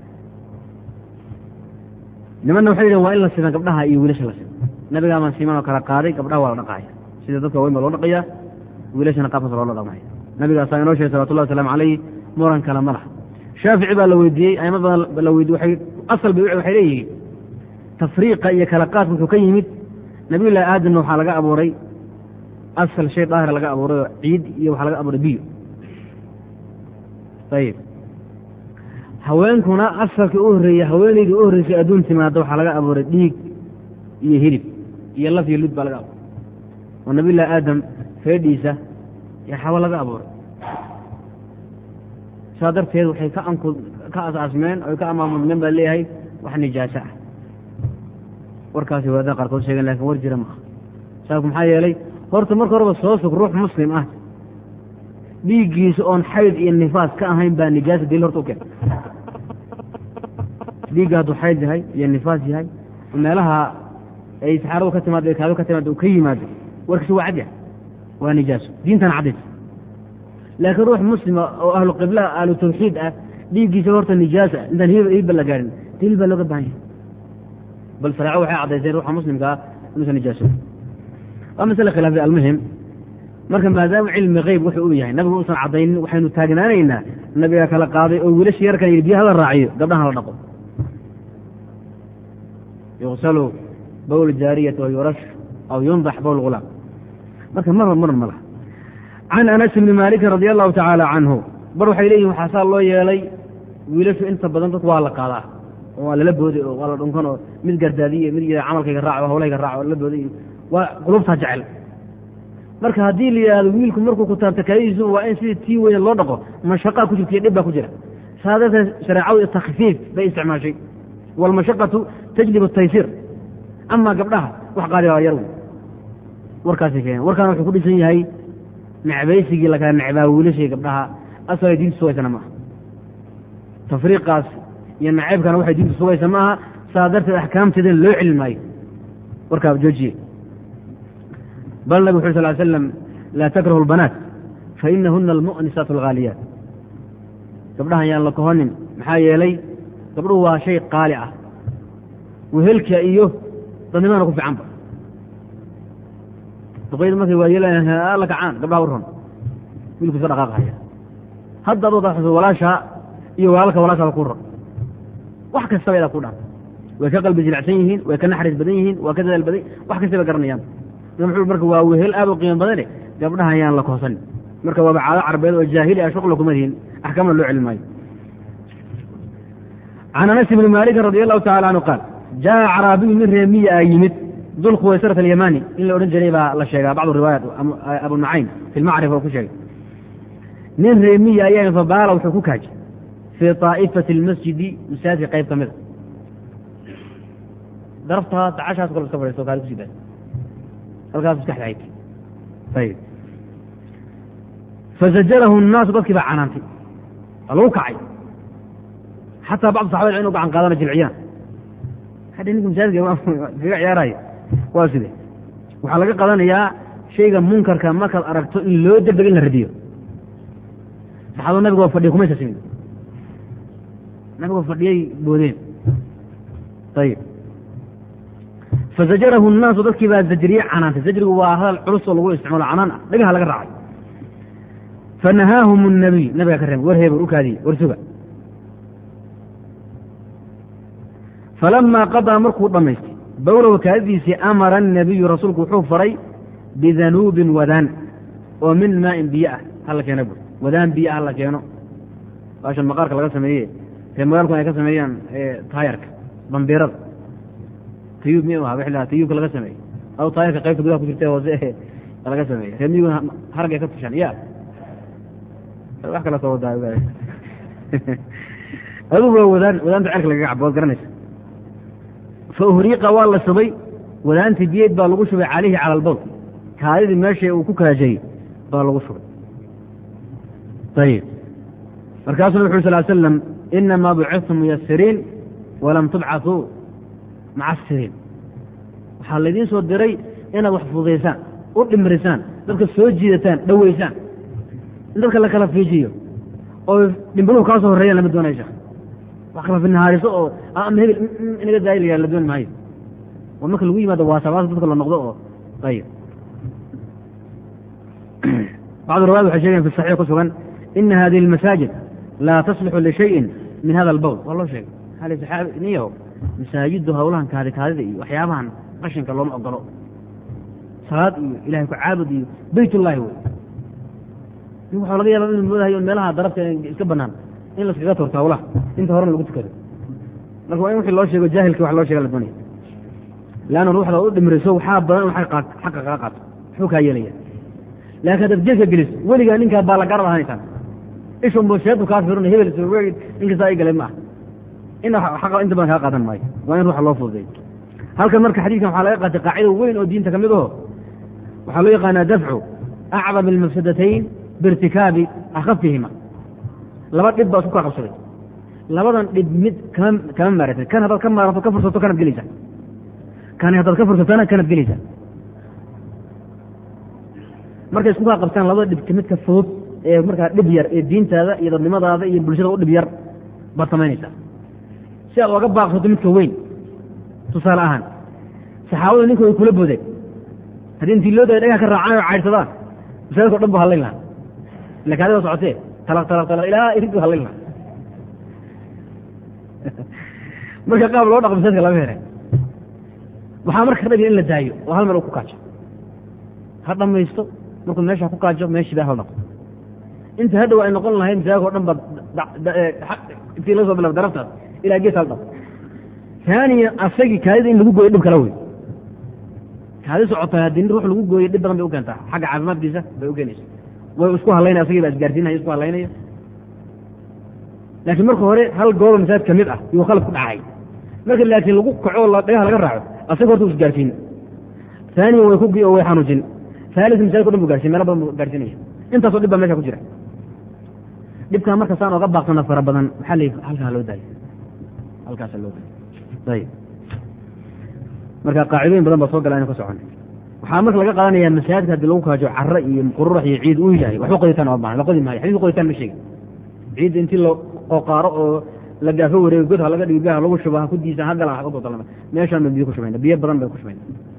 nimanna waxay yidhahen waa in la siman gabdhaha iyo wiilasha la siman nabigaa maan siman oo kala qaaday gabdhaha waa la dhaqaaya sida dadka waaweyn baa loo dhaqayaa wiilashana qaabkaas loola dhaqmaya nabigaasaa inoo sheegay salawatullahi wasalaamu calayh muran kale ma laha shaafici baa la weydiiyey aimo badan la weydiye waxay asal bay waxay leeyihiin tafriiqa iyo kala qaadka wuxuu ka yimid nabiyullahi aadamna waxaa laga abuuray asal shay daahira laga abuuray oo ciid iyo waxaa laga abuuray biyo ayib haweenkuna asalkii u horreeyey haweenaydii u horreysay adduun timaada waxaa laga abuuray dhiig iyo hilib iyo laf iyo lud baa laga abuuray oo nabiyullahi aadam feedhiisa iyo xawo laga abuuray saa darteed waxay ka anku ka asaasmeen oy ka amaamudmeen baa leeyahay wax nijaaso ah warkaasi wadaada qaarkood sheegen lakin war jira maaha saabku maxaa yeelay horta marka horeba soo sug ruux muslim ah dhiiggiisa oon xayd iyo nifaas ka ahayn baa nijaasa daliil horta u keen dhiigga hadduu xayd yahay iyo nifaas yahay meelaha ay saxaaradu ka timaado kaado ka timaado uu ka yimaado warkiisa waa cad yahay waa nijaaso diintana caddays laakiin ruux muslima oo ahlu qiblaha ahlu tawxiid ah dhiiggiisa horta nijaasa intaan hilba la gaarin daliil baa looga baahan yahay bal shareeco waxay caddayseen ruuxa muslimkaa inuusan nijaaso waa masale khilaafay almuhim marka maadaama cilmi keyb wuxuu u yahay nabigu uusan caddaynin waxaynu taagnaanaynaa nabiga kala qaaday oo wiilasha yarkan yidhi biyaha la raaciyo gabdhahan la dhaqo yugsalu bowl jaariyati wa yurash aw yundax bowl gulaam marka marba maran ma laha can anas bni maalikin radi allahu tacaala canhu bar waxay leeyihin waxaa saa loo yeelay wiilashu inta badan dadku waa la qaadaa oo waa lala booday oo waa la dhunkan oo mid gardaadiye mid camalkayga raac oo hawlahayga raac oo lala booday waa qulubtaa jecel marka haddii la yidhahdo wiilku markuu ku taabta kaadidiisu waa in sidii tii weyne loo dhaqo mashaqaa ku jirta iyo dhib baa ku jira saa darteed shareecadu takfiif bay isticmaashay waalmashaqatu tajlib ataysiir amaa gabdhaha wax qaadi baa yar warkaasay keeneen warkaana wuxuu ku dhisan yahay necbaysigii lakala necbaa wiilashii gabdhaha asalay diintu sugaysana maaha tafriiqaas iyo nacaybkana waxay diintu sugaysa ma aha saa darteed axkaamteedana loo celin maayo warkaa joojiye bal nabig wuxu sal slam laa takrahu lbanaat fainahuna almu'nisaat alghaaliyaat gabdhahan yaan la kohonin maxaa yeelay gabdhuhu waa shay qaali ah wehelka iyo dadnimadana ku fiicanba duqayda markay waa la kacaan gabdhaha u ron wiilku iska dhaqaaqahaya hadda ad wada walaashaa iyo walaalka walaashaaba ku ron wax kastaba idaa ku dhaan way ka qalbi jilicsan yihiin way ka naxariis badan yihiin waa ka dadaal badan wax kastaba garanayaan marka waa wehel aad u qiimo badane gabdhaha ayaan la kohsanin marka waaba caado carbeed oo jaahili ah shuqla kuma dihin axkaamna loo celin maayo can anas ibni maalikin radi allahu tacala canhu qaal jaa caraabiyu nin reemiya a yimid dul khuwaysarat alyamani in la odhan jiray baa la sheegaa bacdu riwaayat abu nucaym fi lmacrifa oo ku sheegay nin reemiya ayaa fabaala wuxuu ku kaajay fii طaa'ifati اlmasjidi masaajidka qayb ka mida daraftaa dacashaas kale iska fadhiisto kaali kusi daa halkaas maskaxda hayt ayib fazajarahu الnaasu dadkii baa canaantay waa lagu kacay xataa bacdu saxabada inu gacan qaadana jilciyaan hadda ninka masaajidka kaga ciyaaraya waa side waxaa laga qadanayaa shayga munkarka markaad aragto in loo degdego in la radiyo saxaabada nabiga waa fadhiya kumaysa simin nabigoo fadhiyay boodeen ayib fazajarahu الnaasu dadkii baa zajriye canaantay zajrigu waa hadal culus oo lagu isticmaalo canaan ah dhagaha laga raacay fanahaahum الnabiy nabigaa ka reebay war heeber u kaadiye war suga falamaa qadaa markuu dhammaystay bowlow kaadidiisii amara الnabiyu rasuulku wuxuu faray bidanuubin wadaan oo min maain biyo ah hala keena bur wadaan biyo ah hala keeno baashan maqaarka laga sameeye ree magaalku ay ka sameeyaan taayarka bambiirada tayuub mi aha w tayuubka laga sameeye aw taayarka qaybta gudaha ku jirta hoose laga sameeye ree miyiguna haragay ka tushaan ya wax kala soo wadaa adugu waa wadaan wadaanta cerka lagaga cabo waad garanaysa fa uhriiqa waa la shubay wadaantii biyeed baa lagu shubay calayhi cala albowl kaadidii meesha uu ku kaajayey baa lagu shubay ayib markaasuu nabig uri sal slam inamaa bucithtum muyasiriin walam tubcatuu macasiriin waxaa laydiin soo diray inaad wax fududaysaan u dhimrisaan dadka soo jiidataan dhoweysaan in dadka la kala fiijiyo oo dhimbiluhu kaa soo horreeyaan lama doonaya sheekh wax kala finahaariso oo ama hebel inaga daayilaya la dooni maayo oo marka lagu yimaado waasabaas dadka la noqdo oo ayib bacdu riwayat waxay sheegayan fi saxiix ku sugan ina hadihi almasaajid laa taslixu lishayin min hada albowl waa loo sheegay hali saxaabi niyaho masaajiddu hawlahan kaadi kaadida iyo waxyaabahan qashinka looma ogolo salaad iyo ilahay ku caabud iyo beyt ullahi wey nin waxaa laga yaaba inuu moodahayo meelaha darabta iska banaan in laskaga turto hawlaha inta horena lagu tukado marka waa in wixii loo sheego jaahilka wax loo sheega la doonaya leanna ruuxda u dhimriso waxaa badan in xaqa kaga qaato muxuu kaa yeelaya laakiin haddaad jeedka geliso weligaa ninkaa baa la garab ahaanaysaa ishunbu sheedu kaa firuna hebel ninkasta ay galay ma ah in xaqa inta badan kaa qaadan maayo waa in ruuxa loo fududeeyo halkan marka xadiidkan waxaa laga qaatay qaacida weyn oo diinta ka mid aho waxaa loo yaqaanaa dafcu acdam almafsadatayn biirtikaabi akhafihima laba dhib baa isku kaa qabsaday labadan dhib mid kama kama maaratid kan haddaad ka maarato ka fursato kanaad gelaysaa kani haddaad ka fursatona kanaad gelaysaa markay isku kaa qabtaan labada dhibka midka fudud ee markaa dhib yar ee diintaada iyo dadnimadaada iyo bulshada u dhib yar baad samaynaysaa si aad oga baaqsato midka weyn tusaale ahaan saxaabadu ninka way kula boodeen haddii intii loo daya dhagaha ka raacaan oo caydhsadaan masaajidka o dhan bu hallayn lahaa ila kaadiba socotee talaq talaq talaq ilaa irid hallayn lahaa marka qaab loo dhaqo masaajidka lama here waxaa marka dhabiya in la daayo oo hal meel uu ku kaajo ha dhamaysto markuu meesha ku kaajo meeshii baa hal dhaqo inta hadhow ay noqon lahayd masaajidka o dhan ba intii laga soo bilaba daraftaas ilaa gees hal dhaqo taaniya asagii kaadida in lagu gooyo dhib kala wey kaadi socota haddii ruux lagu gooyo dhib badan bay u keentaa xagga caafimaadkiisa bay u keenaysa way isku hadlaynaya asagii baa isgaarsiinaya isku hadlaynaya laakiin marka hore hal gooba masaajid ka mid ah yuu khalad ku dhacay marka laakiin lagu kaco dhagaha laga raaco asaga horta u isgaarsiin taaniya way ku oo way xanuujin haalis masaajidka o dhan bu garsiin meelo badan bu gaarsiinaya intaasoo dhib baa meesha ku jira dhibkaa marka saan oga baaqsana fara badan maxaa la halkaa loo daayo halkaasa loo daayo ayib marka qaacidooyin badan baa soo gala inu ka socon waxaa marka laga qaadanaya masaajidka haddii lagu kaajo caro iyo qururax iyo ciid uu yahay waxba qoditaan oo baahan la qodi maayo xadiiska qoditaan ma sheegin ciidda intii la qoqaaro oo la gaafo wareego god ha laga dhigo biyaha lagu shubo ha ku diisa ha galan ha ku daldalama meeshaan ban biyo ku shubayna biyo badan bay ku shubayna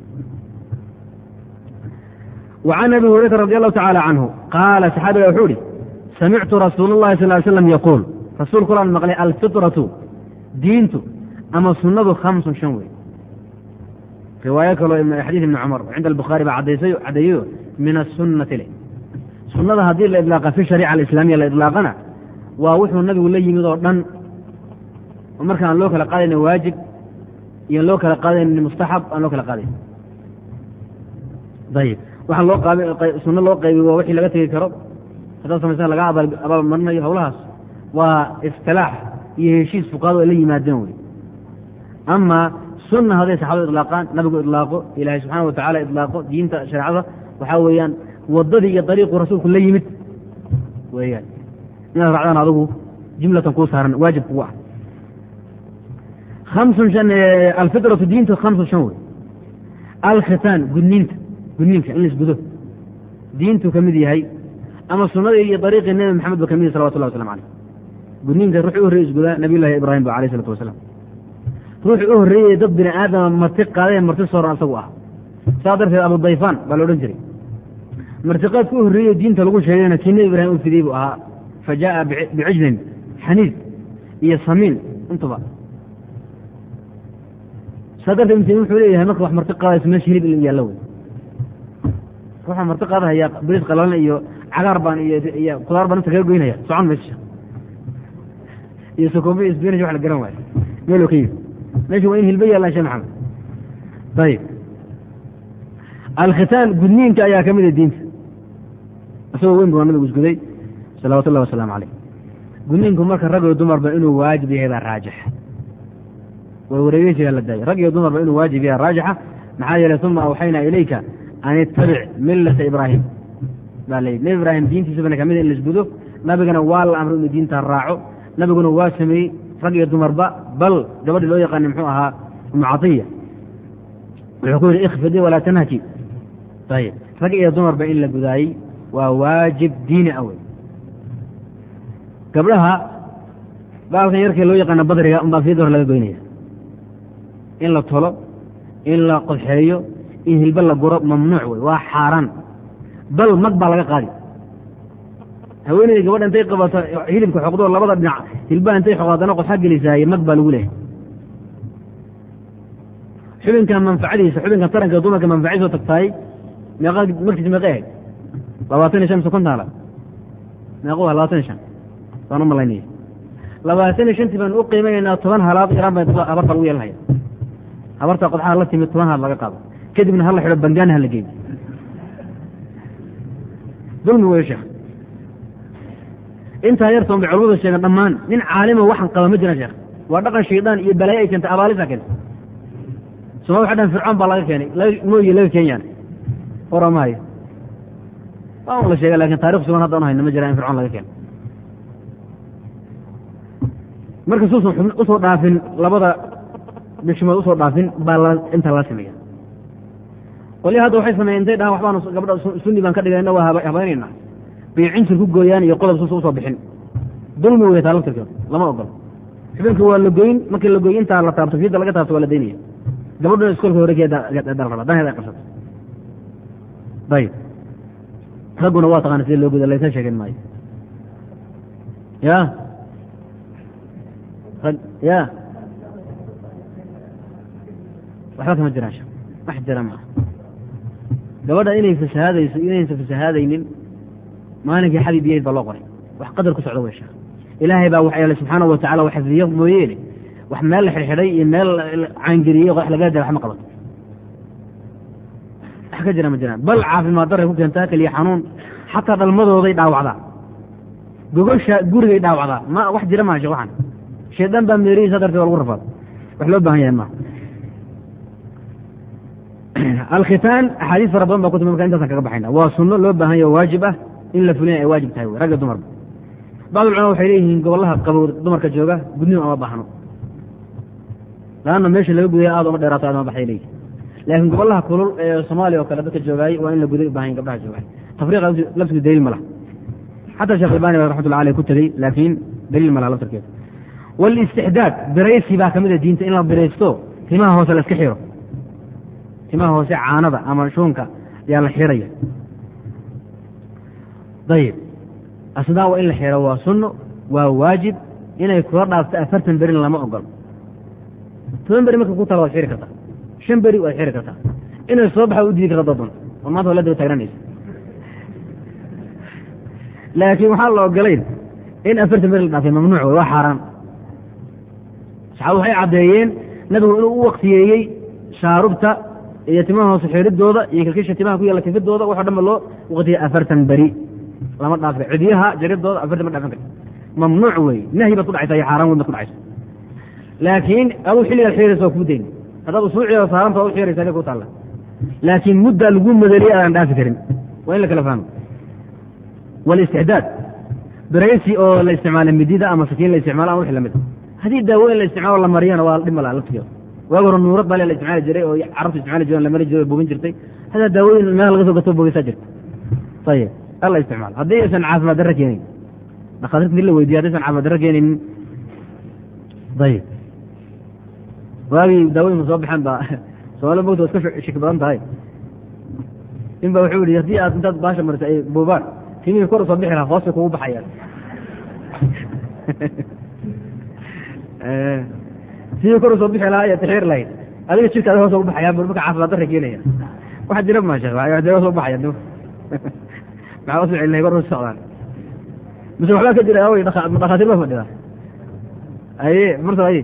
وعن أبي هريرة رضي الله تعالى عنه قال صحaaبiga وxuu ihi سمعت رsuuل اللhi صلى ل سلم يقول rasuulku laan maqlay alfiطرaةu diintu ama sunadu خaمس شhan wey riwaayo kaloo xadiiث iبن cmر cinda الbخaarي baa cadeeyo min الsuنati le sunada haddii la iطlaaqa fi شharيcة الإسلاamiya la iطlaaqana waa wuxuu nabigu la yimid oo dhan oo marka aan loo kala qaadayna waajib iyo loo kala qaadayna mustaxab aan loo kala qaadayn ayb waxaa loo qaab sunno loo qaybiy waa wixii laga tegi karo haddaad samaysan laga abaalmarinayo howlahaas waa istilaax iyo heshiis fuqaado ay la yimaadeen wey ama sunna hadday saxaabadu idlaaqaan nabigu idlaaqo ilaahay subxaana watacala idlaaqo diinta shareecada waxaa weeyaan wadadii iyo dariiqu rasuulku la yimid weeyaan inaad raacdaan adigu jumlatan kuu saaran waajib kugu ah amsun an alfitratu diintu hamsun shan wey alkhitaan gudniinta gudniinka in laisgudo diintuu ka mid yahay ama sunadii iyo dariiqii nebi maxamed ba ka mid yahy salawatullah waslamu aleyh gudniinka ruuxii u horreyey isgudaa nabiy llahi ibraahim ba alayh isalatu wasalaam ruuxii u horreeyey dad bini aadama marti qaadee marti sooran asagu ah saa darteed abu dayfaan baa la odhan jiray martiqaadka u horreeyey diinta lagu sheegayna kii nebi ibraahim u fidiyey buu ahaa fa jaaa bicijlin xaniid iyo samiin intuba saa darteed ibn taymiya wuxuu leeyahay marka wax marti qaadayso meesha hilib in yaallo wey ruuxa marti qaadahaya bariis qalalan iyo cagaar baan iyo kudaar baan inta kaga goynaya socon mayso iyo sokombe iyo sbinaj wax la garan waayo meeloo ka yimi meesha waa in hilba yaallaan shee maxamed ayib alkhitaan gudniinka ayaa ka mid a diinta isagoo weyn buu nabigu isguday salawatu ullahi wasalaamu caleyh gudniinku marka rag iyo dumarba inuu waajib yahay baa raajix warwareegeysigaa la daayay rag iyo dumarba inuu waajib yahay raajixa maxaa yeelay uma awxaynaa ilayka an ittabic millata ibraahim baa la yidhi nebi ibraahim diintiisabana kamid in laisgudo nabigana waa la amray inuu diinta raaco nabiguna waa sameeyey rag iyo dumarba bal gabadhii loo yaqaanay muxuu ahaa umu catiya wuxuu ku yidhi ikfidi walaa tanhaki ayib rag iyo dumarba in la gudaayey waa waajib diini ah wey gabdhaha baalkan yarkee loo yaqaana badriga unbaa fiyada hor laga goynaya in la tolo in la qodxeeyo in hilbe la guro mamnuuc wey waa xaaraan bal mag baa laga qaadi haweeneyda gabadha intay qabato hilibka xoqdoo labada dhinac hilbaha intay xoqdo haddana qodxa gelisaaye mag baa lagu leehay xubinka manfacadiisa xubinka taranka dumarka manfacadiisa tagtaay meeqa markiis meeqa ahayd labaatan iyo shan mise kontaala meeqa waa labaatan iyo shan saan u malaynaya labaatan iyo shantii baan u qiimaynaa toban halaad iraan baa habarta lagu yeelanaya habarta qodxaha la timid toban halaad laga qaado kadibna hala xidho bangaana hala geeyo dulmi wey sheekh intaa yartoon bay culamadu sheegeen dhammaan nin caalima waxan qaba ma jira sheekh waa dhaqan shaydaan iyo balaayo ay keentay abaalisa keentay soma waxa dhan fircoon baa laga keenay mooye laga keenyaan oramaayo waa un la sheega lakin taarikh sugan hadda un hayna ma jira in fircoon laga keeno marka suusan usoo dhaafin labada bishimood usoo dhaafin baa inta la sameeya qolya hadda waxay sameeyen intay dhahaan waxbaan gabadha sunni baan ka dhigayna waa habaynayna bay cinsir ku gooyaan iyo qodob suusa usoo bixin dulmi wey taa laftirkeed lama ogolo xubinka waa la goyn markii la goy intaa la taabto fiyadda laga taabto waa la daynaya gabadhuna iskoolka horegeedalraba danheed ay qabsato ayib ragguna waa taqaana sida loo goda laysa sheegen maayo ya rag ya waxba kama jiraan shek wax jira maaha gabadha inay fasahaadayso inaysan fasahaadaynin maalinkii xabib yahayd baa loo qoray wax qadar ku socda wey sheekh ilaahay baa wax yeelay subxaana wa tacala xifdiyo mooyeene wax meel la xidhxidhay iyo meel caangeliyey wax laga da wax ma qabato wax ka jira ma jiraan bal caafimaad daray ku keentaa keliya xanuun xataa dhalmadooday dhaawacdaa gogosha gurigay dhaawacdaa ma wax jira maa shek waxan shaydaan baa meerihiisa darteed waa lagu rafaad wax loo baahan yahay maaha alkhitaan axaadiis fara badan baa ku timi marka intaasaan kaga baxayna waa sunno loo baahan yaho waajib ah in la fulina ay waajib tahay wey ragga dumarba bacd culama waxay leeyihiin gobollaha qabow dumarka jooga gudniin oma baahno laanna meesha laga gudaya aad uma dheeraato aad uma baxay leeyihin laakiin gobollaha kulul ee soomaaliya oo kale dadka joogaay waa in la guday u bahan gabdhaha joogaay tafriiqa laftigu daliil ma laha xataa sheekh albani ba raxmatullahi aleyh ku tegey laakiin daliil ma laha laftarkeeda waalistixdaad biraysi baa ka mid a diinta in la biraysto timaha hoose la iska xiro timaha hoose caanada ama shuunka yaa la xiraya dayib asnaa waa in la xiro waa sunno waa waajib inay kula dhaafto afartan berin lama ogolo toban beri marka ku tala waad xiri kartaa shan beri waad xiri kartaa inay soo baxa u diidi karta dadun war maanta waa la daba taagranaysa laakiin waxaan la ogolayn in afartan beri la dhaafay mamnuuc wey waa xaaraan saxaabadu waxay caddeeyeen nabigu inuu u waktiyeeyey shaarubta iyo timaha hoose xiridooda iyo kilkisha timaha ku yaalla kifidooda waxoo dhan ba loo waktiyey afartan beri lama dhaafi cidiyaha jaridooda afartan ma dhaafin karta mamnuuc wey nahyi baad ku dhacaysa iyo xaaraan weyn baad ku dhacaysa laakiin aduu xilligaad xiraysa waa kuu dayn haddaad usuucieda saaranta waa u xiraysa aniga ku taalla laakiin muddaa lagu madaliyay aadaan dhaafi karin waa in la kala fahmo waalistixdaad biraysi oo la isticmaala midida ama sakiin la isticmaalo ama wixii lamid haddii daawooyin la isticmaalo la mariyana waa dhib malaa laftigeeda waagi hore nuurad bale la isticmaali jiray oo carabtu isticmaali jireen la mari jiray oo bogin jirtay hadaa daawooyin meel laga soo gato bogeysaa jirta ayib alla isticmaalo haddii aysan caafimaad darro keenayn dhakhaatiirta dii la weydiya haddaysan caafimaad darro keenaynin ayib waagii daawooyinka soo baxeen baa soomaalida mogta waa iska shiki badan tahay in ba wuxuu yihi haddii aad intaad baasha marisa ay boobaan timihii kor usoo bixi lahaa hoosay kugu baxayaan sidii kor usoo bixi lahaa iyo taxiir lahayd adiga jirkaada hoos ugu baxayaan bur marka caafimaad darra keenaya waxa jira ma sheekh waa hoos ugu baxaya maxaa usoo celinahay kor hoos socdaan mise waxbaa ka jira awey dhakhaatiir ba fadhida aye marta aye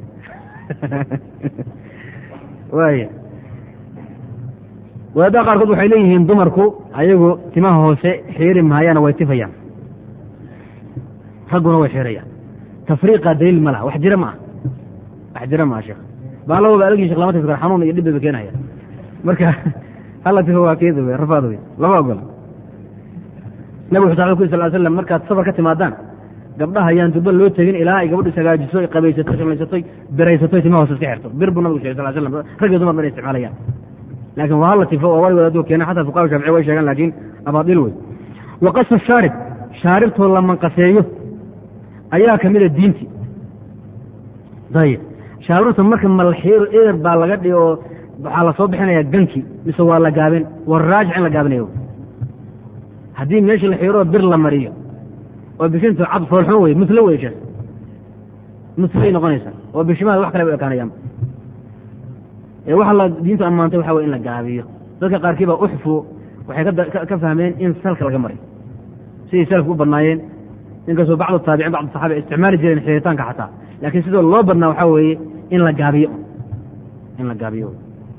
waaya wadaadaha qaarkood waxay leeyihiin dumarku ayagu timaha hoose xiiri mahayaana way tifayaan ragguna way xirayaan tafriiqa daliil ma laha wax jira ma ah wax jira ma ah sheekh baalaba algii shekh lama tifi karo xanuun iyo dhib bayba keenaya marka hala tifa waa keeda wey rafaad wey lama ogola nabig wuxu ku sal slam markaad safar ka timaadaan gabdhaha ayaan durba loo tegin ilaa ay gabadhu isagaajiso ay qabaysato shallaysato biraysatoy timaha hoose iska xirto bir buu nabigu shegay sal slam rag iyo dumar ba inay isticmaalayaan laakiin waa hala tifo oo wali wadaaduu keena xataa fuqaha shaafici way sheegaan laakiin abaadil wey waqasu shaarib shaaribtoo la manqaseeyo ayaa ka mida diinti dayib shaaribta marka malxiiro eer baa laga dhigi oo waxaa la soo bixinaya ganki mise waa la gaabin waa raajic in la gaabinayo haddii meeshii la xiiroo bir la mariyo oo bishintu cad foolxumo wey mutlo wey sheekh mutlay noqonaysa oo bishimaha wax kale bay ekaanayaan waxa la diintu ammaantay waxa wey in la gaabiyo dadka qaarkii baa uxfu waxay ka fahmeen in salka laga maray siday salafku u badnaayeen inkastoo bacdu taabicin bacdu saxaaba ay isticmaali jireen xiritaanka xataa laakiin sidoo loo badnaa waxaa weeye in la gaabiyo in la gaabiyo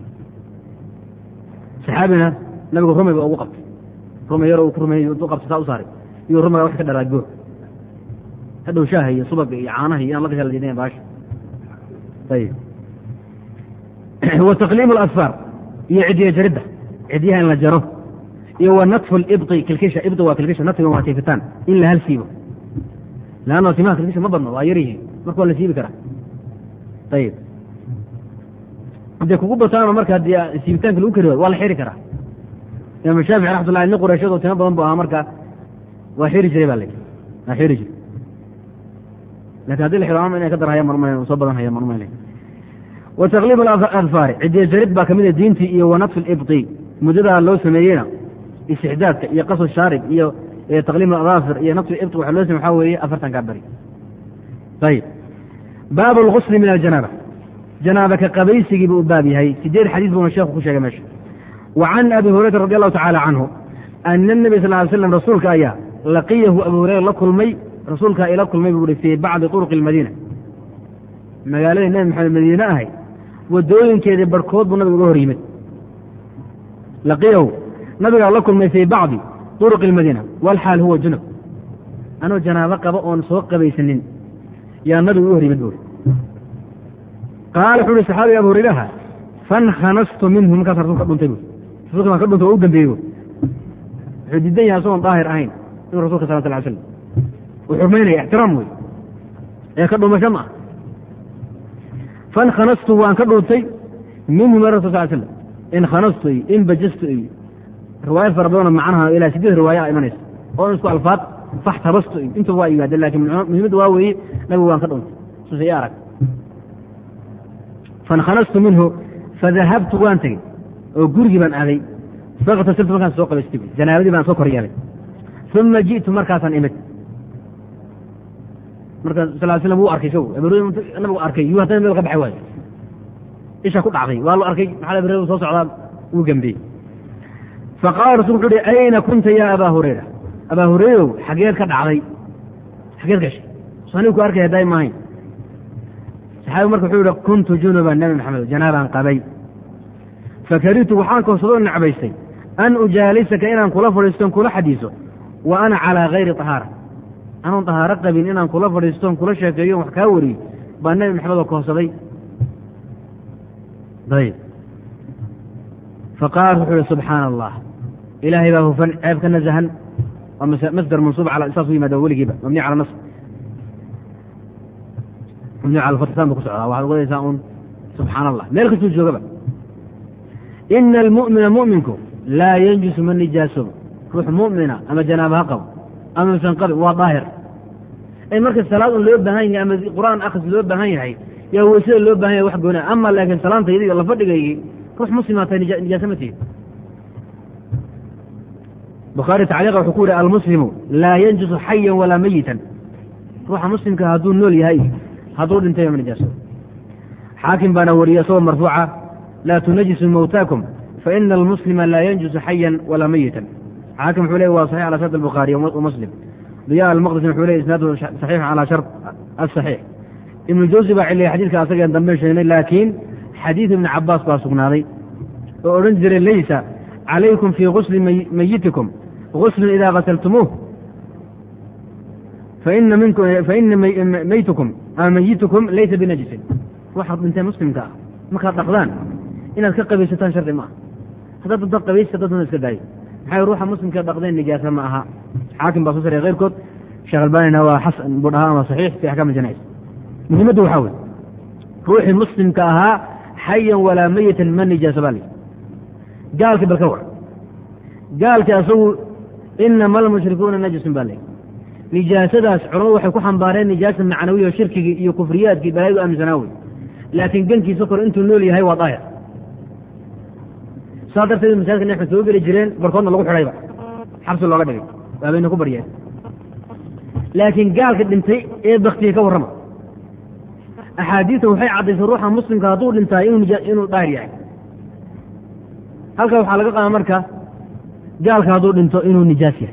saxaabina nabigu rumay ba ugu qabtay rumay yaro uu ku rumey u qabtay saa u saaray iyo rumayga wax ka dharaago hadhow shaaha iyo subaga iyo caanaha iyo inaan la gasha la diidan baasha ayib wa taqliimu alasfaar iyo cidiya jaridda cidyaha in la jaro iyo wa natfu libdi kilkisha ibdi waa kilkisha natfiga waa tiifitaan in la hal siibo leanno timaha kilkisha ma badno waa yar yihiin marka waa la siibi karaa ayib hadday kugu bataano marka haddii siibitaanka lagu kari waayo waa la xiri karaa imaam shaafici raxmatullahi nin qurayshadoo timo badan bu ahaa marka waa xiri jiray baa la waa xiri jiray lakin haddi la xiro ama inay ka darhayaan marma soo badan hayaan marma wa taqliim aladfaari cidiya jarid baa kamid a diintii iyo wa natfu libdi muddadaa loo sameeyeyna istixdaadka iyo qasu shaarib iyo taqliim aladafir iyo natfu ibdi waxa loo samey waxaa weeye afartankaa beri ayib baabu lgusli min aljanaaba janaaba ka qabaysigii buu u baab yahay sideed xadiis buuna sheekhu ku sheegay meesha wa can abi hurayrata radi allahu tacala canhu ana nabi sal ly slam rasuulka ayaa laqiyahu abu hureyra la kulmay rasuulkaa ila kulmay buu uhi fii bacdi turuqi almadiina magaaladii nebi maxamed madiine ahay wadooyinkeedii barhkood buu nabiga uga hor yimid laqiyahu nabigaa la kulmay fii bacdi turuqi almadiina walxaal huwa junub anoo janaabo qaba oon soo qabaysanin yaa nabigu uga hor yimid buuri qaala wuxu uhi saxaabiga abu hureyraha fankanastu minhu markaas rasulka dhuntay bu rasulka baan ka dhuntay waa u dambeeyey bu wuxuu diidan yahay asagoon daahir ahayn inuu rasulka sal sl slam uu xurmaynaya ixtiraam wey ee ka dhuumasho ma ah fankanastu waan ka dhuuntay minhu min rasul sal slam inkanastu iyo inbajastu iyo riwaayad fara badanoo macnaha ilaa sideed riwaaya a imanaysa oo isku alfaad faxtabastu iyo intuba waa yimaadeen lakin muhimadda waa weeye nabigu waan ka dhuuntay suusa i arag fankanastu minhu fadahabtu waan tegey oo gurigii baan aaday faktasiltu markaan soo qabaystay janaabadii baan soo kor yeelay uma ji'tu markaasaan imid marka sal slam wuu arkay isagu nabigu arkay yuu haddana meel ka baxay waayo isha ku dhacday waa lo arkay maxaa bere soo socdaa wuu gambiyey faqaala rasul wuxu uhi ayna kunta ya abaa hurayra abaa hurayrow xageed ka dhacday xageed gashay sanigu ku arkay haddaay maahayn saxaabigu marka wuxuu yihi kuntu junuban nabi maxamed janaabaan qabay fakarihtu waxaan koobsadoo necbaystay an ujaalisaka inaan kula fadhiiston kula xadiiso wa ana calaa hayri طahaara anoon طahaaro qabin inaan kula fadhiiston kula sheekeeyo wax kaa wariyo baa nebi maxamed oo koobsaday ayb faqaal wuxuu ihi subxaana allah ilaahay baa hufan ceeb ka naزhan waa masdar mansuub saas u yimaada weligiiba mabni cala nas mabni cala fatisaan bu ku socdaa waxaad ogadaysaa un subxaana allah meel kastuu joogaba ina almu'mina mu'minku laa yanjusu ma nijaasobo ruux mu'mina ama janaaba ha qabo ama misan qabin waa daahir ay marka salaad un loo baahan yahay ama qur'aan akhris loo baahan yahay yaa weysada loo baahan yahay wax goona ama laakiin salaantaydi iyo lafadhigaygii ruux muslimaa tahay nijaasa ma tihi bukhaari tacliiqa wuxuu ku yihi almuslimu laa yanjusu xayan walaa mayitan ruuxa muslimka hadduu nool yahay hadduu dhintay ma nijaaso xaakim baana wariyey isagoo marfuuca laa tunajisu mawtaakum faina almuslima laa yanjusu xayan walaa mayitan xaakim wuxuu ley waa saxix ala shart albukhaariy wamuslim diya almaqdisi wuxuu ley isnaadu saxiix calaa shart asaxiix ibnu jawsi baa ciliyay xadiidka asageen dambe sheegnay laakiin xadiid ibni cabaas baa sugnaaday oo odhan jiray laysa calaykum fii gusli mayitikum guslun idaa gasaltumuuh faina maytukum ama mayitukum laysa binajisin waxaad dhintee muslimka ah markaad dhaqdaan inaad ka qabaysataan shardi ma aha haddaad dad qabaysta dadna iska daayo maxay ruuxa muslimka dhaqdeen nijaasa ma aha xaakim baa soo saray keyrkood sheekh albanina waa xasan buu dhahaa ama saxiix fi axkaam janais muhimaddu waxaa wey ruuxii muslimka ahaa xayan walaa mayitan ma nijaasa baa li gaalki bal ka war gaalki asagu inama almushrikuuna najisun baa lay nijaasadaas culamadu waxay ku xambaareen nijaasa macnawiya shirkigii iyo kufriyaadkii balaayadu aaminsanaa wey laakiin gankiisa kor intuu nool yahay waa daahir saa darteed masaajidka neexma soo geli jireen barkoodna lagu xidhayba xabsi looga dhigay waabayna ku baryeen laakiin gaalka dhintay ee baktiga ka warrama axaadiista waxay caddaysay ruuxa muslimka hadduu dhintaay inuu daahir yahay halka waxaa laga qaada marka gaalka hadduu dhinto inuu nijaas yahay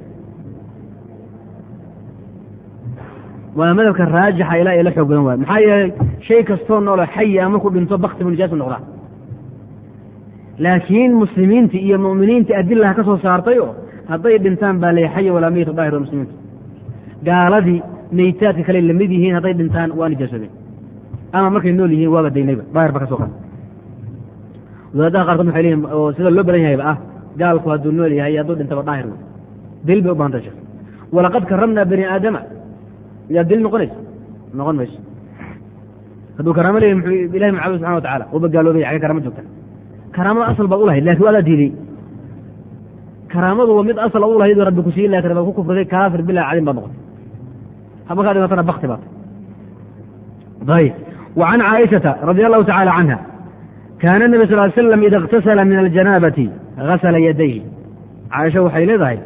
waa madhabka raajixa ilaa ila xoog badan waayo maxaa yeelay shay kastoo noolo xayi a markuu dhinto bakti buu nijaas noqdaa laakiin muslimiintii iyo mu'miniintii adilaha ka soo saartay oo hadday dhintaan baa lay xaya walaa meyta daahir muslimiinta gaaladii meytaadka kale lamid yihiin hadday dhintaan waa nijaasoobeen ama markay nool yihiin waaba daynayba daahir ba ka soo qada wadaadaha qaarkood waxay leeyihin oo sida loo badan yahayba ah gaalku hadduu nool yahay hadduu dhintaba daahir wey daliil bay u bahantay sheekh walaqad karamnaa bani aadama yaa daliil noqonaysa noqon mayso hadduu karaamo leeyahy muxuu ilahi macabud subxana wa tacala uba gaaloobay xagee karaamo joogta karaamada asal baad u lahayd lakin waadaa diiday karaamadu waa mid asal u lahayd rabbi ku siin lakin baad ku kufriday kaafir bilaa cadin baad noqotay markaa dhimatana bakti baad ayb wa can caaishata radi allahu tacala canha kaana nabi sal ly slam ida اktasala min aljanaabati gasala yadayhi caaisha waxay leedahay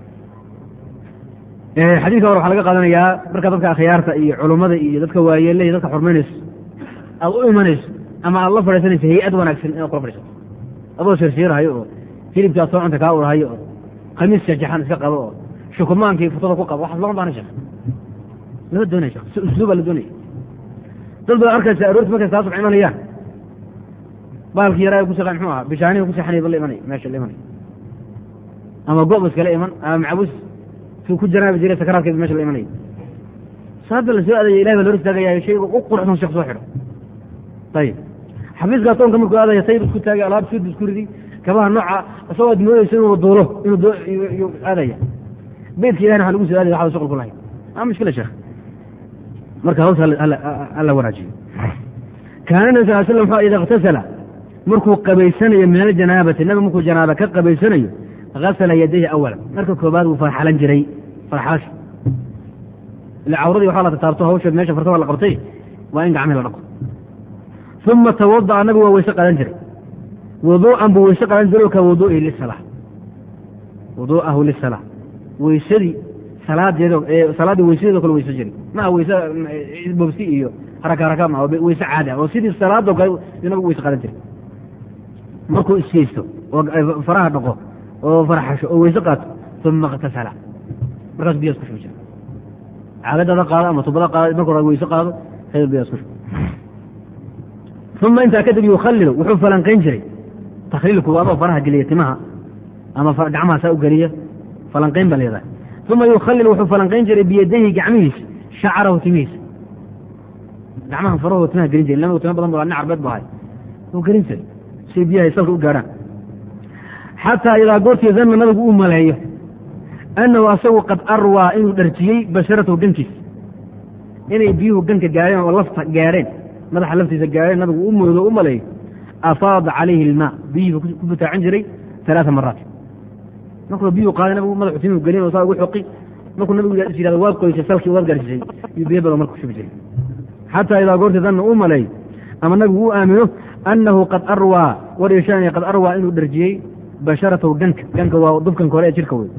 xadiidka hore waxaa laga qaadanayaa marka dadka akhyaarta iyo culummada iyo dadka waayeeleh dadka xurmaynayso aad u imanayso ama aad la fadhiisanayso hay-ad wanaagsan inaad kula fadhiisato adoo shirsiirahayo oo hilibkaa soo cunta kaa urhayo oo khamiis jajaxan iska qabo oo shukumaankii futada ku qabo waxaas lama baana sheekh lama doonaya shekh si usluubaa la doonaya dad baad arkaysa aroorti markay saa subx imanayaan baalkii yaraa ku shaqeyn muxuu ahaa bishaanihi ku seexanaya ba la imanaya meesha la imanaya ama gob iskala iman ama macbuus suu ku janaabi jiray sakaraadkeed mesha la imanaya saada la soo aadaya ilahi baa loo istaagaya shayga u quruxsan sheekh soo xidho ayib xafiiska adoonka markuu aadaya sayr isku taagay alaab suud isku ridi kabaha nooca isagoo ad moodeysa inuu duulo inuu aadaya beydka ilahina waxa lagu soo aadaya waxba shuqul ku lahayn maa mushkila sheekh marka hawsha alla wanaajiyo kaana nabi sal slam wuxuu ida اktasala markuu qabaysanayo min aljanaabati nabigu markuu janaaba ka qabaysanayo gasala yadayhi awala marka koobaad wuu farxalan jiray farxalasha ila cawradii waxaa la tataabto hawsha meesha farta waa la qabtay waa in gacmihi la dhaqo uma tawada'a nabigu waa weyse qadan jiray wuduu'an buu weyse qadan jiray ka wuduu'ihi lisala wuduu'ahu lisala weysadii salaadeedo salaaddii weysadeedo kale weyse jiray ma aha weyse bobsi iyo haraka haraka ma weyse caadi ah oo sidii salaadoo kale nabigu weyse qadan jiray markuu iskeysto oo faraha dhaqo oo farxasho oo weyse qaato uma اktasala markaas biyaas ku shubi jira caagadada qaado ama tubada qaado marka hore weyse qaado kadib biyaas ku shubi uma intaa kadib yukhalilu wuxuu falanqayn jiray takhliilku adoo faraha geliya timaha ama gacmaha saa u geliya falanqayn baa leedahay uma yukhalilu wuxuu falanqayn jiray biyadayhi gacmihiisa shacrahu timihiisa gacmaha farahu timaha gelin jiray nabigu tima badan bu nin carbeed bu ahay wuu gelin jiray si biyahay salka u gaadhaan xataa idaa goortii danna nabigu uu maleeyo annahu asagu qad arwaa inuu dharjiyey basharatahu gankiisa inay biyuhu ganka gaadheen oo lafta gaadheen madaxa laftiisa gaadheen nabigu u moodo u maleeyo afaada calayhi ilmaa biyuhu ku butaacan jiray alaaa maraat markuu biyuhu qaaday nabigu madaxu timihu gelin oo saa ugu xoqi markuu nabigu is yihahdo waad qoysay salkii waad gaarsiisay iyo biyo badan marka kushubi jiray xataa idaa goortii danna uu maleeyo ama nabigu uu aamino annahu qad arwaa war yeeshaanaya qad arwaa inuu dharjiyey basharatahu ganka ganka waa dubkanka hore ee jirka wey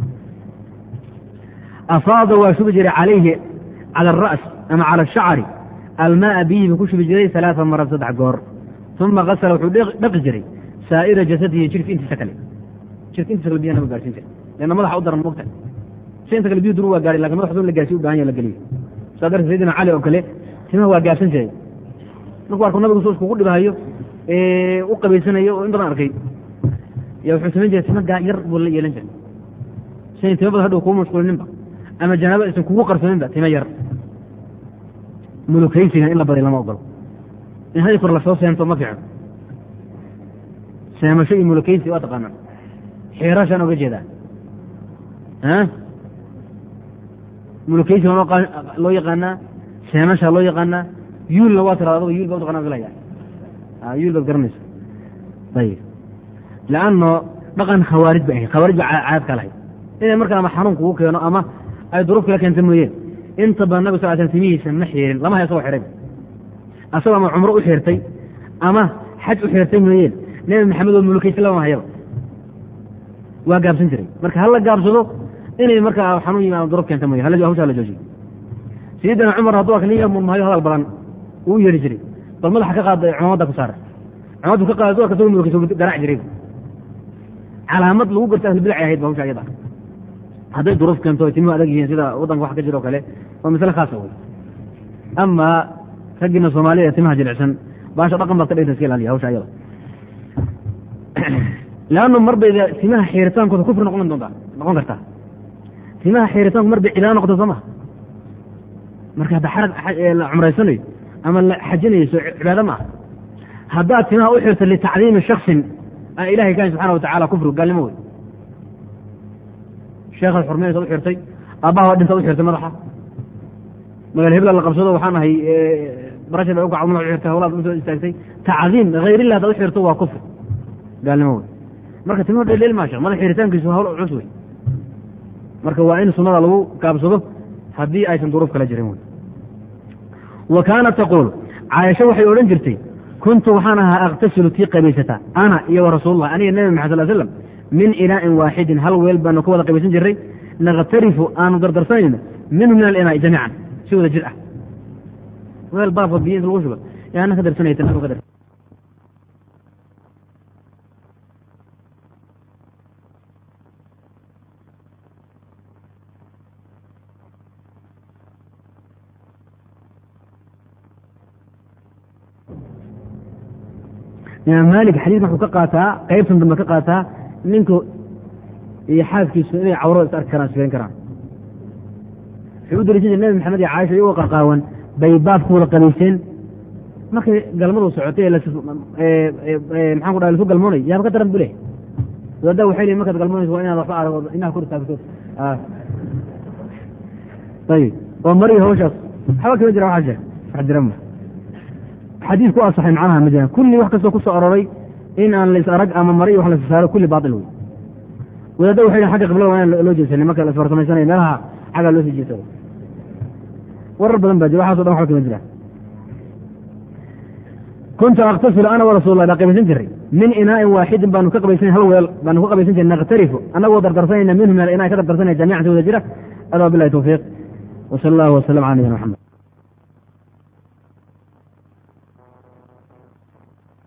afaada waa shubi jiray calayhi cala alra's ama cala ashacri almaaa biyihii buu ku shubi jiray alaaa maraat saddex goor uma kasala wuxuu dhaqi jiray saa'ira jasadihi jirka intiisa kale jirka intiisa kale biyaha nabigu gaarsiin jiray leanna madaxa u daran mogta si inta kale biyu duru waa gaari lakin madax dun la gaarsiy u bahan ya la geliyo saa darteed sayidina cali oo kale timaha waa gaarsan jiray markuu arko nabigu soo iskugu dhibahayo u qabaysanayo oo in badan arkay ya wuxuu samayn jiray tima yar buu la yeelan jiray sian tima badan hadhow kuu mashquulininba ama janaaba aysan kugu qarsooninba tima yar mulukaysigan in la baday lama ogolo in hadi kor lasoo seento ma fiicno seemasho iyo mulukaysi waa taqaanaa xiirashaan oga jeedaa mulukaysi waa loo yaqaanaa seemashaa loo yaqaanaa yuulna waa tiraada aduga yuul baa utaqana filaya yuul baad garanaysa ayib leanno dhaqan khawaarij bay ahayd khawaarij ba caadad ka lahayd inay marka ama xanuun kugu keeno ama ay duruuf kala keenta mooyeen inta badan nabig sal sl timihiisa ma xiirin lama hay asagoo xihayba asagoo ama cumro u xirtay ama xaj u xirtay mooyeen nebi maxamed oo mulukaysi lama hayaba waa gaabsan jiray marka hala gaabsado inay markaa xanuun yimaado duruuf keenta mooye hawshaa la joojiyo sayidina cumar hadduu arka nin yar murmahayo hadal badan uu yeeri jiray bal madaxa ka qaada cumaamadda ku saara cumamaddu ka qaada duarka asagoo mulukaysi garaac jiray calaamad lagu garta ahlbidac ahayd ba hawsha ayada hadday duruuf keento ay timuhu adag yihiin sida waddanka wax ka jiro o kale waa masle khaasa wey ama raggiina soomaalida ee timaha jilicsan baasha dhaqan baad ka dhigta iska ilaaliya hawsha ayada leannu mar bay timaha xiiritaankooda kufri noqon doontaa noqon kartaa timaha xiiritaanku mar bay cibaado noqota soo maha marka hadda xarag la cumraysanayo ama la xajinayso cibaado ma aha haddaad timaha u xirto litacdiimi shaksin aan ilahay kahayn subxana watacala kufri gaalnimo wey sheekhaad xurmaynaysa u xirtay aabbaha dhintaad u xirtay madaxa magaal hebla la qabsado waxaan ahay barashad ay u kacdo madax u xirtay hawlaad usoo istaagtay tacdiim hayrillah hadaad u xirto waa kufri gaalnimo wey marka timuhu dheldheel maasha madax xiritaankiisu hawl culus wey marka waa in sunnada lagu gaabsado haddii aysan duruuf kala jirin wey wa kaanat taquul caaisho waxay odhan jirtay kuntu waxaan ahaa aktasilu tii qabaysataa ana iyo wa rasuulullah aniga nebi maxad sal slam min inaa'in waaxidin hal weel baanu ka wada qabaysan jirray nakhtarifu aanu dardarsanayno minhu min alinaa'i jamiican si wada jir ah weel baafo biyo inta lagu shuba yaana ka darsanaya tan ka dar imaam maalik xadiidkan wuxuu ka qaataa qaybtan dambe ka qaataa ninku iyo xaaskiisu inay cawrada is arki karaan sifayn karaan wuxuu u daliishan jir nebi maxamed iyo caaisha iyagoo qarqaawan bay baabku wada qabayseen markay galmadu socotay maxaan ku dhaha lasu galmoonay yaaba ka daran bu leh wadaada waxay leeyiin markaad galmoonayso waa inaad waxba arag inaad kor istaagto ayib oo mari hawshaas waxba kama jira waa jira wax jira ma xadiis ku asaxay macnaha ma jiraan kulli wax kastoo ku soo aroray in aan lais arag ama mari wax lasa saaro kulli baatil wey wadaadda waxay xagga qiblada waa in loo jeesanay marka la isfarsamaysanaya meelaha xaggaa loo sii jeesado warar badan baa jira waxaso dhan waxba kama jiraan kuntu aktasilu ana warasuul lah baa qabaysan jiray min inaa'in waaxidin baanu ka qabaysan hal weel baanu ka qabaysan jiray nakhtarifu annagoo dardarsanayna minhu min inaa ka dardarsanaya jamiican si wada jira adaa bilahi tawfiiq wsala allahu wasalam ala nabiyina maxamed